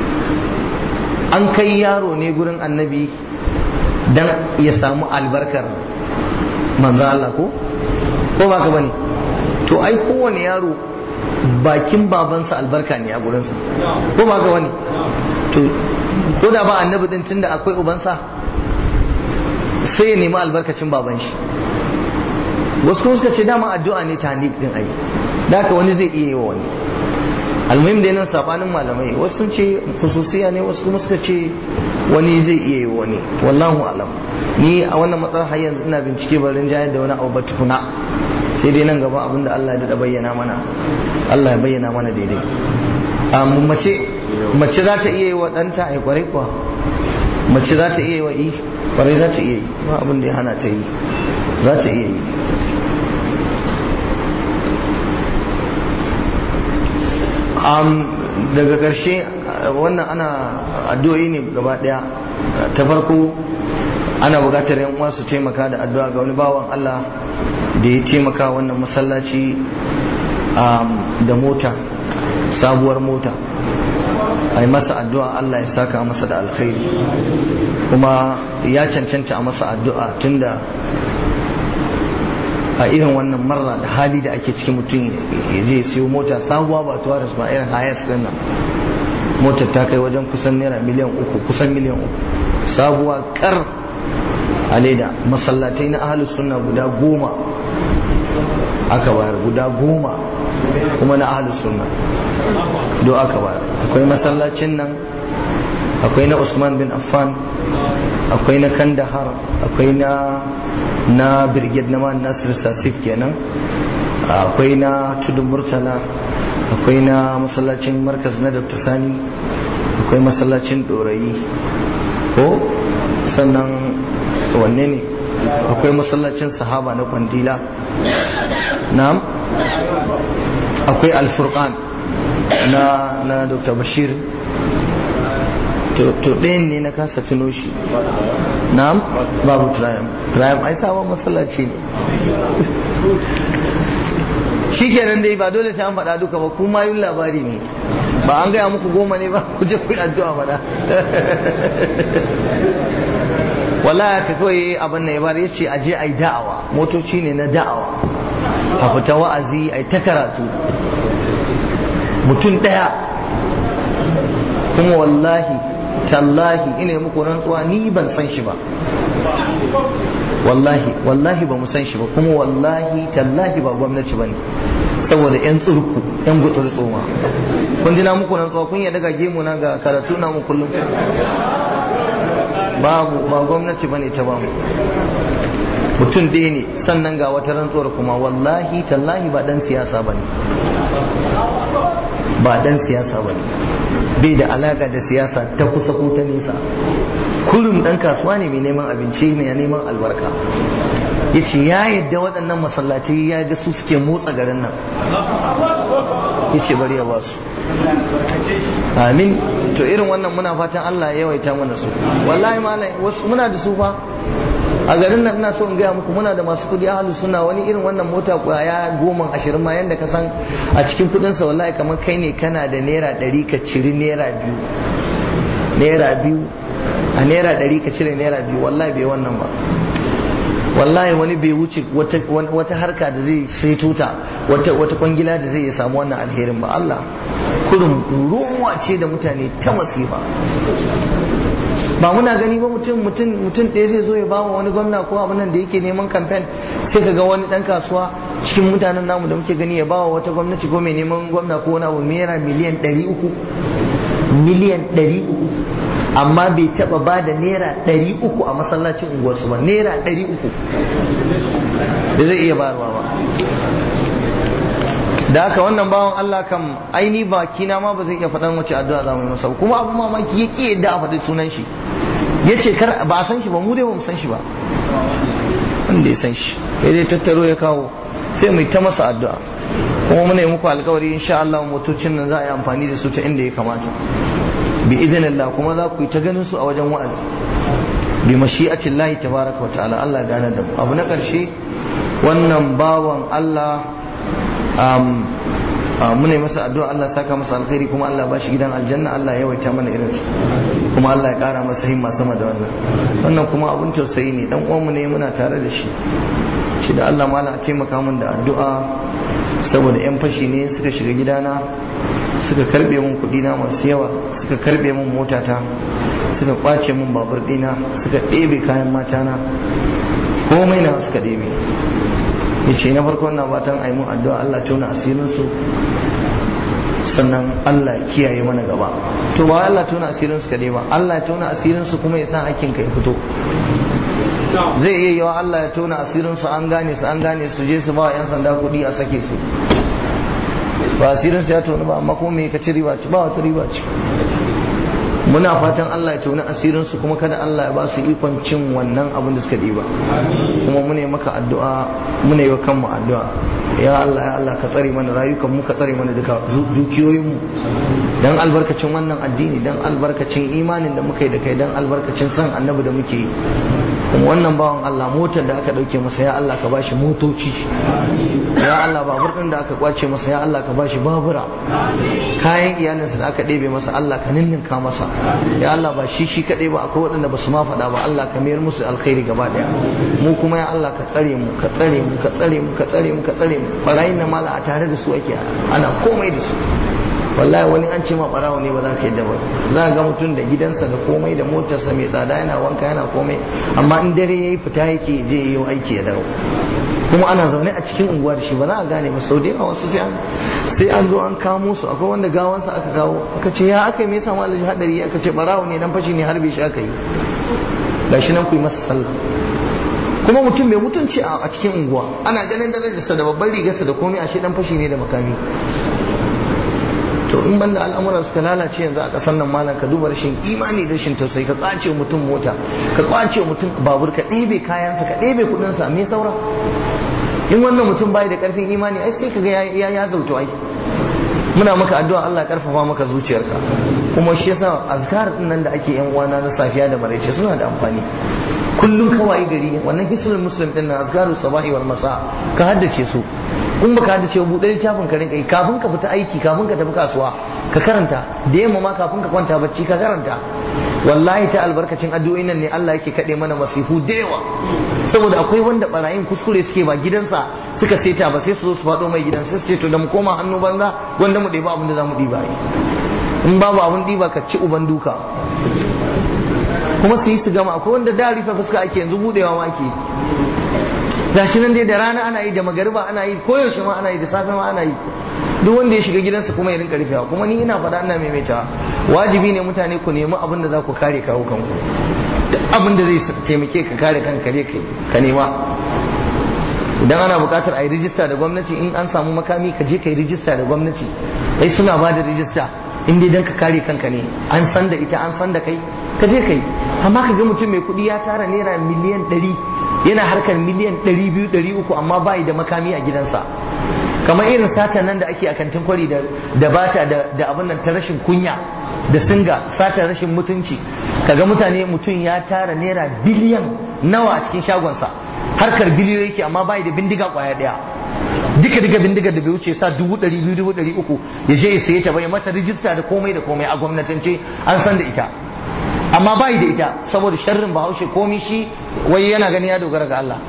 an kai yaro ne gurin annabi dan ya samu albarkar manzo Allah ko ko ba ka bane to ai kowane yaro bakin babansa albarka ne a gurinsa ko ba ka bane to ko da ba annabi din tunda akwai ubansa sai ya nemi albarkacin baban shi wasu kuma suka ce dama addu'a ne ta din ai da haka wani zai iya yi wa wani almuhim da nan sabanin malamai wasu sun ce khususiya ne wasu kuma suka ce wani zai iya yi wani wallahu alam ni a wannan matsalar har yanzu ina bincike barin jayar da wani abu ba tukuna sai dai nan gaba abinda Allah ya da bayyana mana Allah ya bayyana mana daidai amma mace mace za ta iya yi wa ɗanta ai kwarai kuwa mace za ta iya yi wa i kwarai za ta iya yi ba abin da ya hana ta yi za ta iya yi daga ƙarshe wannan ana addu'o'i ne gaba ɗaya ta farko ana buƙatar yan uwa su taimaka da addu'a ga wani bawan Allah da ya taimaka wannan masallaci da mota sabuwar mota a yi masa addu'a Allah ya saka masa da alkhairi kuma ya cancanta a masa addu'a tunda a irin wannan marra da hali da ake cikin mutum ya je siyo mota sabuwa ba tuwa da ba irin hayas din nan motar ta kai wajen kusan naira miliyan uku kusan miliyan uku sabuwa kar a leda masallatai na ahalus sunna guda goma aka bayar guda goma kuma na ahalus sunna do aka bayar akwai masallacin nan akwai na usman bin affan akwai na kandahar akwai na na brigade na man nasir sasif kenan akwai na tudun murtala akwai na masallacin markaz na dr sani akwai masallacin dorayi ko sannan wanne ne akwai masallacin sahaba na kwandila na'am akwai alfurqan na na dr bashir to ɗayan ne na kasa tuno shi na'am babu triumph triumph ai sabon masallaci ne shi kenan dai ba dole sai an faɗa duka ba kuma yin labari ne ba an gaya muku goma ne ba ku je ku yi addu'a faɗa wallahi ka kawai abin da ya bari ya ce aje a yi da'awa motoci ne na da'awa a fita wa'azi a yi ta karatu mutum ɗaya kuma wallahi tallahi ina muku rantsuwa ni ban san shi ba wallahi wallahi ba mu san shi ba kuma wallahi tallahi ba gwamnati ba ne saboda yan tsurku yan gutsur tsoma kun ji na muku rantsuwa kun ya daga gemu na ga karatu na mu kullum babu ba gwamnati ba ne ta ba mu mutum ɗaya ne sannan ga wata rantsuwar kuma wallahi tallahi ba dan siyasa ba ne ba dan siyasa ba ne bai da alaka da siyasa ta kusa ko ta nesa kullum dan kasuwa ne mai neman abinci ne ya neman albarka ya ce ya yadda waɗannan masallaci ya ga su suke motsa garin nan ya ce bari ya ba su amin to irin wannan muna fatan Allah ya yawaita mana su wallahi malai wasu muna da su fa a garin nan ina so in gaya muku muna da masu kudi ahalu suna wani irin wannan mota kwaya goma ashirin ma yadda ka san a cikin kudinsa wallahi kamar kai ne kana da naira ɗari ka ciri naira biyu naira biyu a naira ɗari ka cire naira biyu wallahi bai wannan ba wallahi wani bai wuce wata harka da zai sai tuta wata kwangila da zai samu wannan alherin ba Allah kurum ruwa ce da mutane ta masifa ba muna gani ba mutum mutum mutum ɗaya zai zo ya ba wa wani gwamna ko abin nan da yake neman kamfen sai ka ga wani ɗan kasuwa cikin mutanen namu da muke gani ya ba wa wata gwamnati ko mai neman gwamna ko wani abu naira miliyan ɗari uku miliyan ɗari uku amma bai taɓa ba da naira ɗari uku a masallacin unguwarsu ba naira ɗari uku da zai iya bayarwa ba da haka wannan bawan Allah kam aini bakina ma ba zai iya faɗan wace addu'a za mu yi masa kuma abu mamaki ya ƙi yadda a faɗi sunan shi ya ce kar ba a san shi ba mu dai ba mu san shi ba wanda ya san shi ya dai tattaro ya kawo sai mu ta masa addu'a kuma muna yi muku alkawari insha Allah motocin nan za a yi amfani da su ta inda ya kamata bi idinillah kuma za ku yi ta ganin su a wajen wa'azi bi mashi'atillahi tabaraka wa ta'ala Allah gane da mu abu na ƙarshe wannan bawan Allah muna yi masa addu'a Allah saka masa alkhairi kuma Allah ba shi gidan aljanna Allah ya yawaita mana irin su kuma Allah ya kara masa himma sama da wannan wannan kuma abun tausayi ne dan uwanmu ne muna tare da shi shi da Allah mala a taimaka min da addu'a saboda yan fashi ne suka shiga gidana suka karbe min kuɗi na masu yawa suka karbe min motata suka kwace min babur ɗina suka ɗebe kayan matana komai na suka ɗebe ya ce na farko na fatan a yi mun addu'a Allah tona asirinsu sannan Allah kiyaye mana gaba to ba Allah tona asirinsu kadai ba Allah ya tona asirinsu kuma ya sa hakkin ka ya fito zai iya yawa Allah ya tona asirinsu an gane su an gane su je su ba wa 'yan sanda kuɗi a sake su ba asirinsu ya tona ba amma kuma me ka ci riba ci ba wata riba ci muna fatan Allah ya tona asirinsu kuma kada Allah ya ba su ikon cin wannan abin da suka ɗiba kuma mune maka addu'a mune yi wa kanmu addu'a ya Allah ya Allah ka tsare mana rayukan mu ka tsare mana duka dukiyoyin mu dan albarkacin wannan addini dan albarkacin imanin da muka yi da kai dan albarkacin san annabi da muke yi kuma wannan bawan Allah motar da aka dauke masa ya Allah ka bashi motoci ya Allah babur din da aka kwace masa ya Allah ka bashi babura kayan iyalinsa da aka ɗebe masa Allah ka ninninka masa ya Allah ba shi shi kaɗai ba akwai waɗanda ba su ma faɗa ba Allah ka mayar musu alkhairi gaba ɗaya mu kuma ya Allah ka tsare mu ka tsare mu ka tsare mu ka tsare mu ka tsare mu barayin na mala a tare da su ake ana komai da su wallahi wani an ce ma barawo ne ba za ka yadda ba za ga mutum da gidansa da komai da motarsa mai tsada yana wanka yana komai amma in dare yayi fita yake je yi aiki ya dawo kuma ana zaune a cikin unguwa da shi ba za a gane ba sau da yawa wasu sai an zo an kamo su akwai wanda gawansa aka kawo aka ce ya aka yi me yasa malaji hadari aka ce barawo ne dan fashi ne harbe shi aka yi gashi nan ku yi masa sallah kuma mutum mai mutunci a cikin unguwa ana ganin darajarsa da babban rigarsa da komai ashe dan fashi ne da makami to in banda al'amuran suka lalace yanzu a ƙasar nan malam ka duba rashin imani da rashin tausayi ka kwace mutum mota ka kwace mutum babur ka ɗebe kayansa ka ɗebe kuɗinsa me saura in wannan mutum bai da ƙarfin imani ai sai kaga ya ya zautu ai muna maka addu'a Allah ya karfafa maka zuciyarka kuma shi yasa azkar din nan da ake yan uwana na safiya da maraice suna da amfani kullum kawai gari wannan hisnul muslim din nan azkarus sabahi wal masa ka haddace su in baka haddace buɗe littafin ka rinka yi kafin ka fita aiki kafin ka tafi kasuwa ka karanta da yamma ma kafin ka kwanta bacci ka karanta wallahi ta albarkacin addu'o'in nan ne Allah yake kaɗe mana masifu da yawa saboda akwai wanda barayin kuskure suke ba gidansa suka seta ba sai su zo su faɗo mai gidan sai su ce to da mu koma hannu banza wanda mu ɗeba abin da za mu ɗiba yi in babu abin ɗiba ka ci uban duka kuma su yi su gama akwai wanda da rufe fuska ake yanzu budewa ma ake gashi nan dai da rana ana yi da magariba ana yi koyaushe ma ana yi da safe ma ana yi duk wanda ya shiga gidansa kuma ya rinka rufewa kuma ni ina faɗa ina maimaitawa wajibi ne mutane ku nemi abin da za ku kare kawo kanku duk abin da zai taimake ka kare kanka ne ka nema idan ana buƙatar a yi rijista da gwamnati in an samu makami ka je ka yi rijista da gwamnati ai suna ba da rijista in dai dan ka kare kanka ne an san da ita an san da kai ka je ka yi amma ka ga mutum mai kuɗi ya tara naira miliyan ɗari yana harkar miliyan ɗari biyu ɗari uku amma bayi da makami a gidansa kamar irin sata nan da ake a kantin kwari da bata da abin nan ta rashin kunya da singa sata rashin mutunci kaga mutane mutum ya tara naira biliyan nawa a cikin shagonsa harkar biliyoyi yake amma bayi da bindiga kwaya ɗaya duka duka bindigar da bai wuce sa dubu ɗari biyu dubu ɗari uku ya je ya saye ta bai mata rijista da komai da komai a gwamnatance an san da ita amma bai da ita saboda sharrin bahaushe komi shi wai yana gani ya dogara ga Allah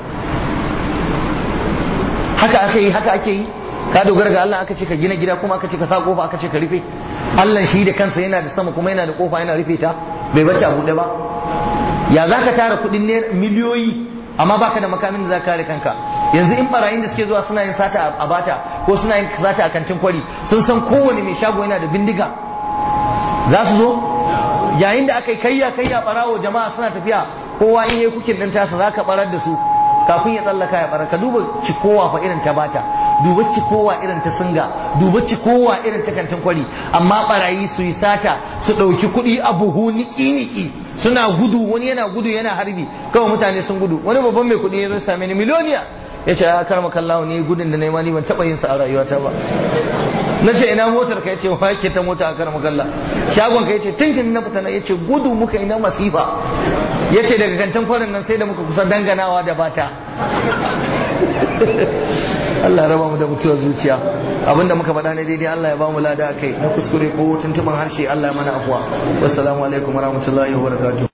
haka aka yi haka ake yi ka dogara ga Allah aka ce ka gina gida kuma aka ce ka sa kofa aka ce ka rufe Allah shi da kansa yana da sama kuma yana da kofa yana rufe ta bai bacci a buɗe ba ya za ka tara kuɗin ne miliyoyi amma baka da makamin da za ka kare kanka yanzu in barayin da suke zuwa suna yin sata a bata ko suna yin sata a kantin kwari sun san kowane mai shago yana da bindiga za su zo yayin da aka yi kayya kayya barawo jama'a suna tafiya kowa in yi kukin ɗin tasa za ka barar da su kafin ya tsallaka ya bara ka duba cikowa fa irin ta bata duba cikowa irin ta singa duba cikowa irin ta kantin kwari amma barayi su yi sata su ɗauki kuɗi a buhu niki-niki suna gudu wani yana gudu yana harbi kawai mutane sun gudu wani babban mai kuɗi ya zo same ni miliyoniya ya ce a karma kallawa ne gudun da nema ni ban taɓa yin sa a rayuwata ba na ce ina motar ka yace wa yake ta mota a karma kalla shagon ka yace tinkin na fita na yace gudu muka yi na masifa yace daga kantin kwarin nan sai da muka kusa danganawa da bata Allah raba mu da mutuwar zuciya abinda muka faɗa ne daidai Allah ya ba mu lada kai na kuskure ko tuntuban harshe Allah ya mana afuwa wassalamu alaikum warahmatullahi wabarakatuh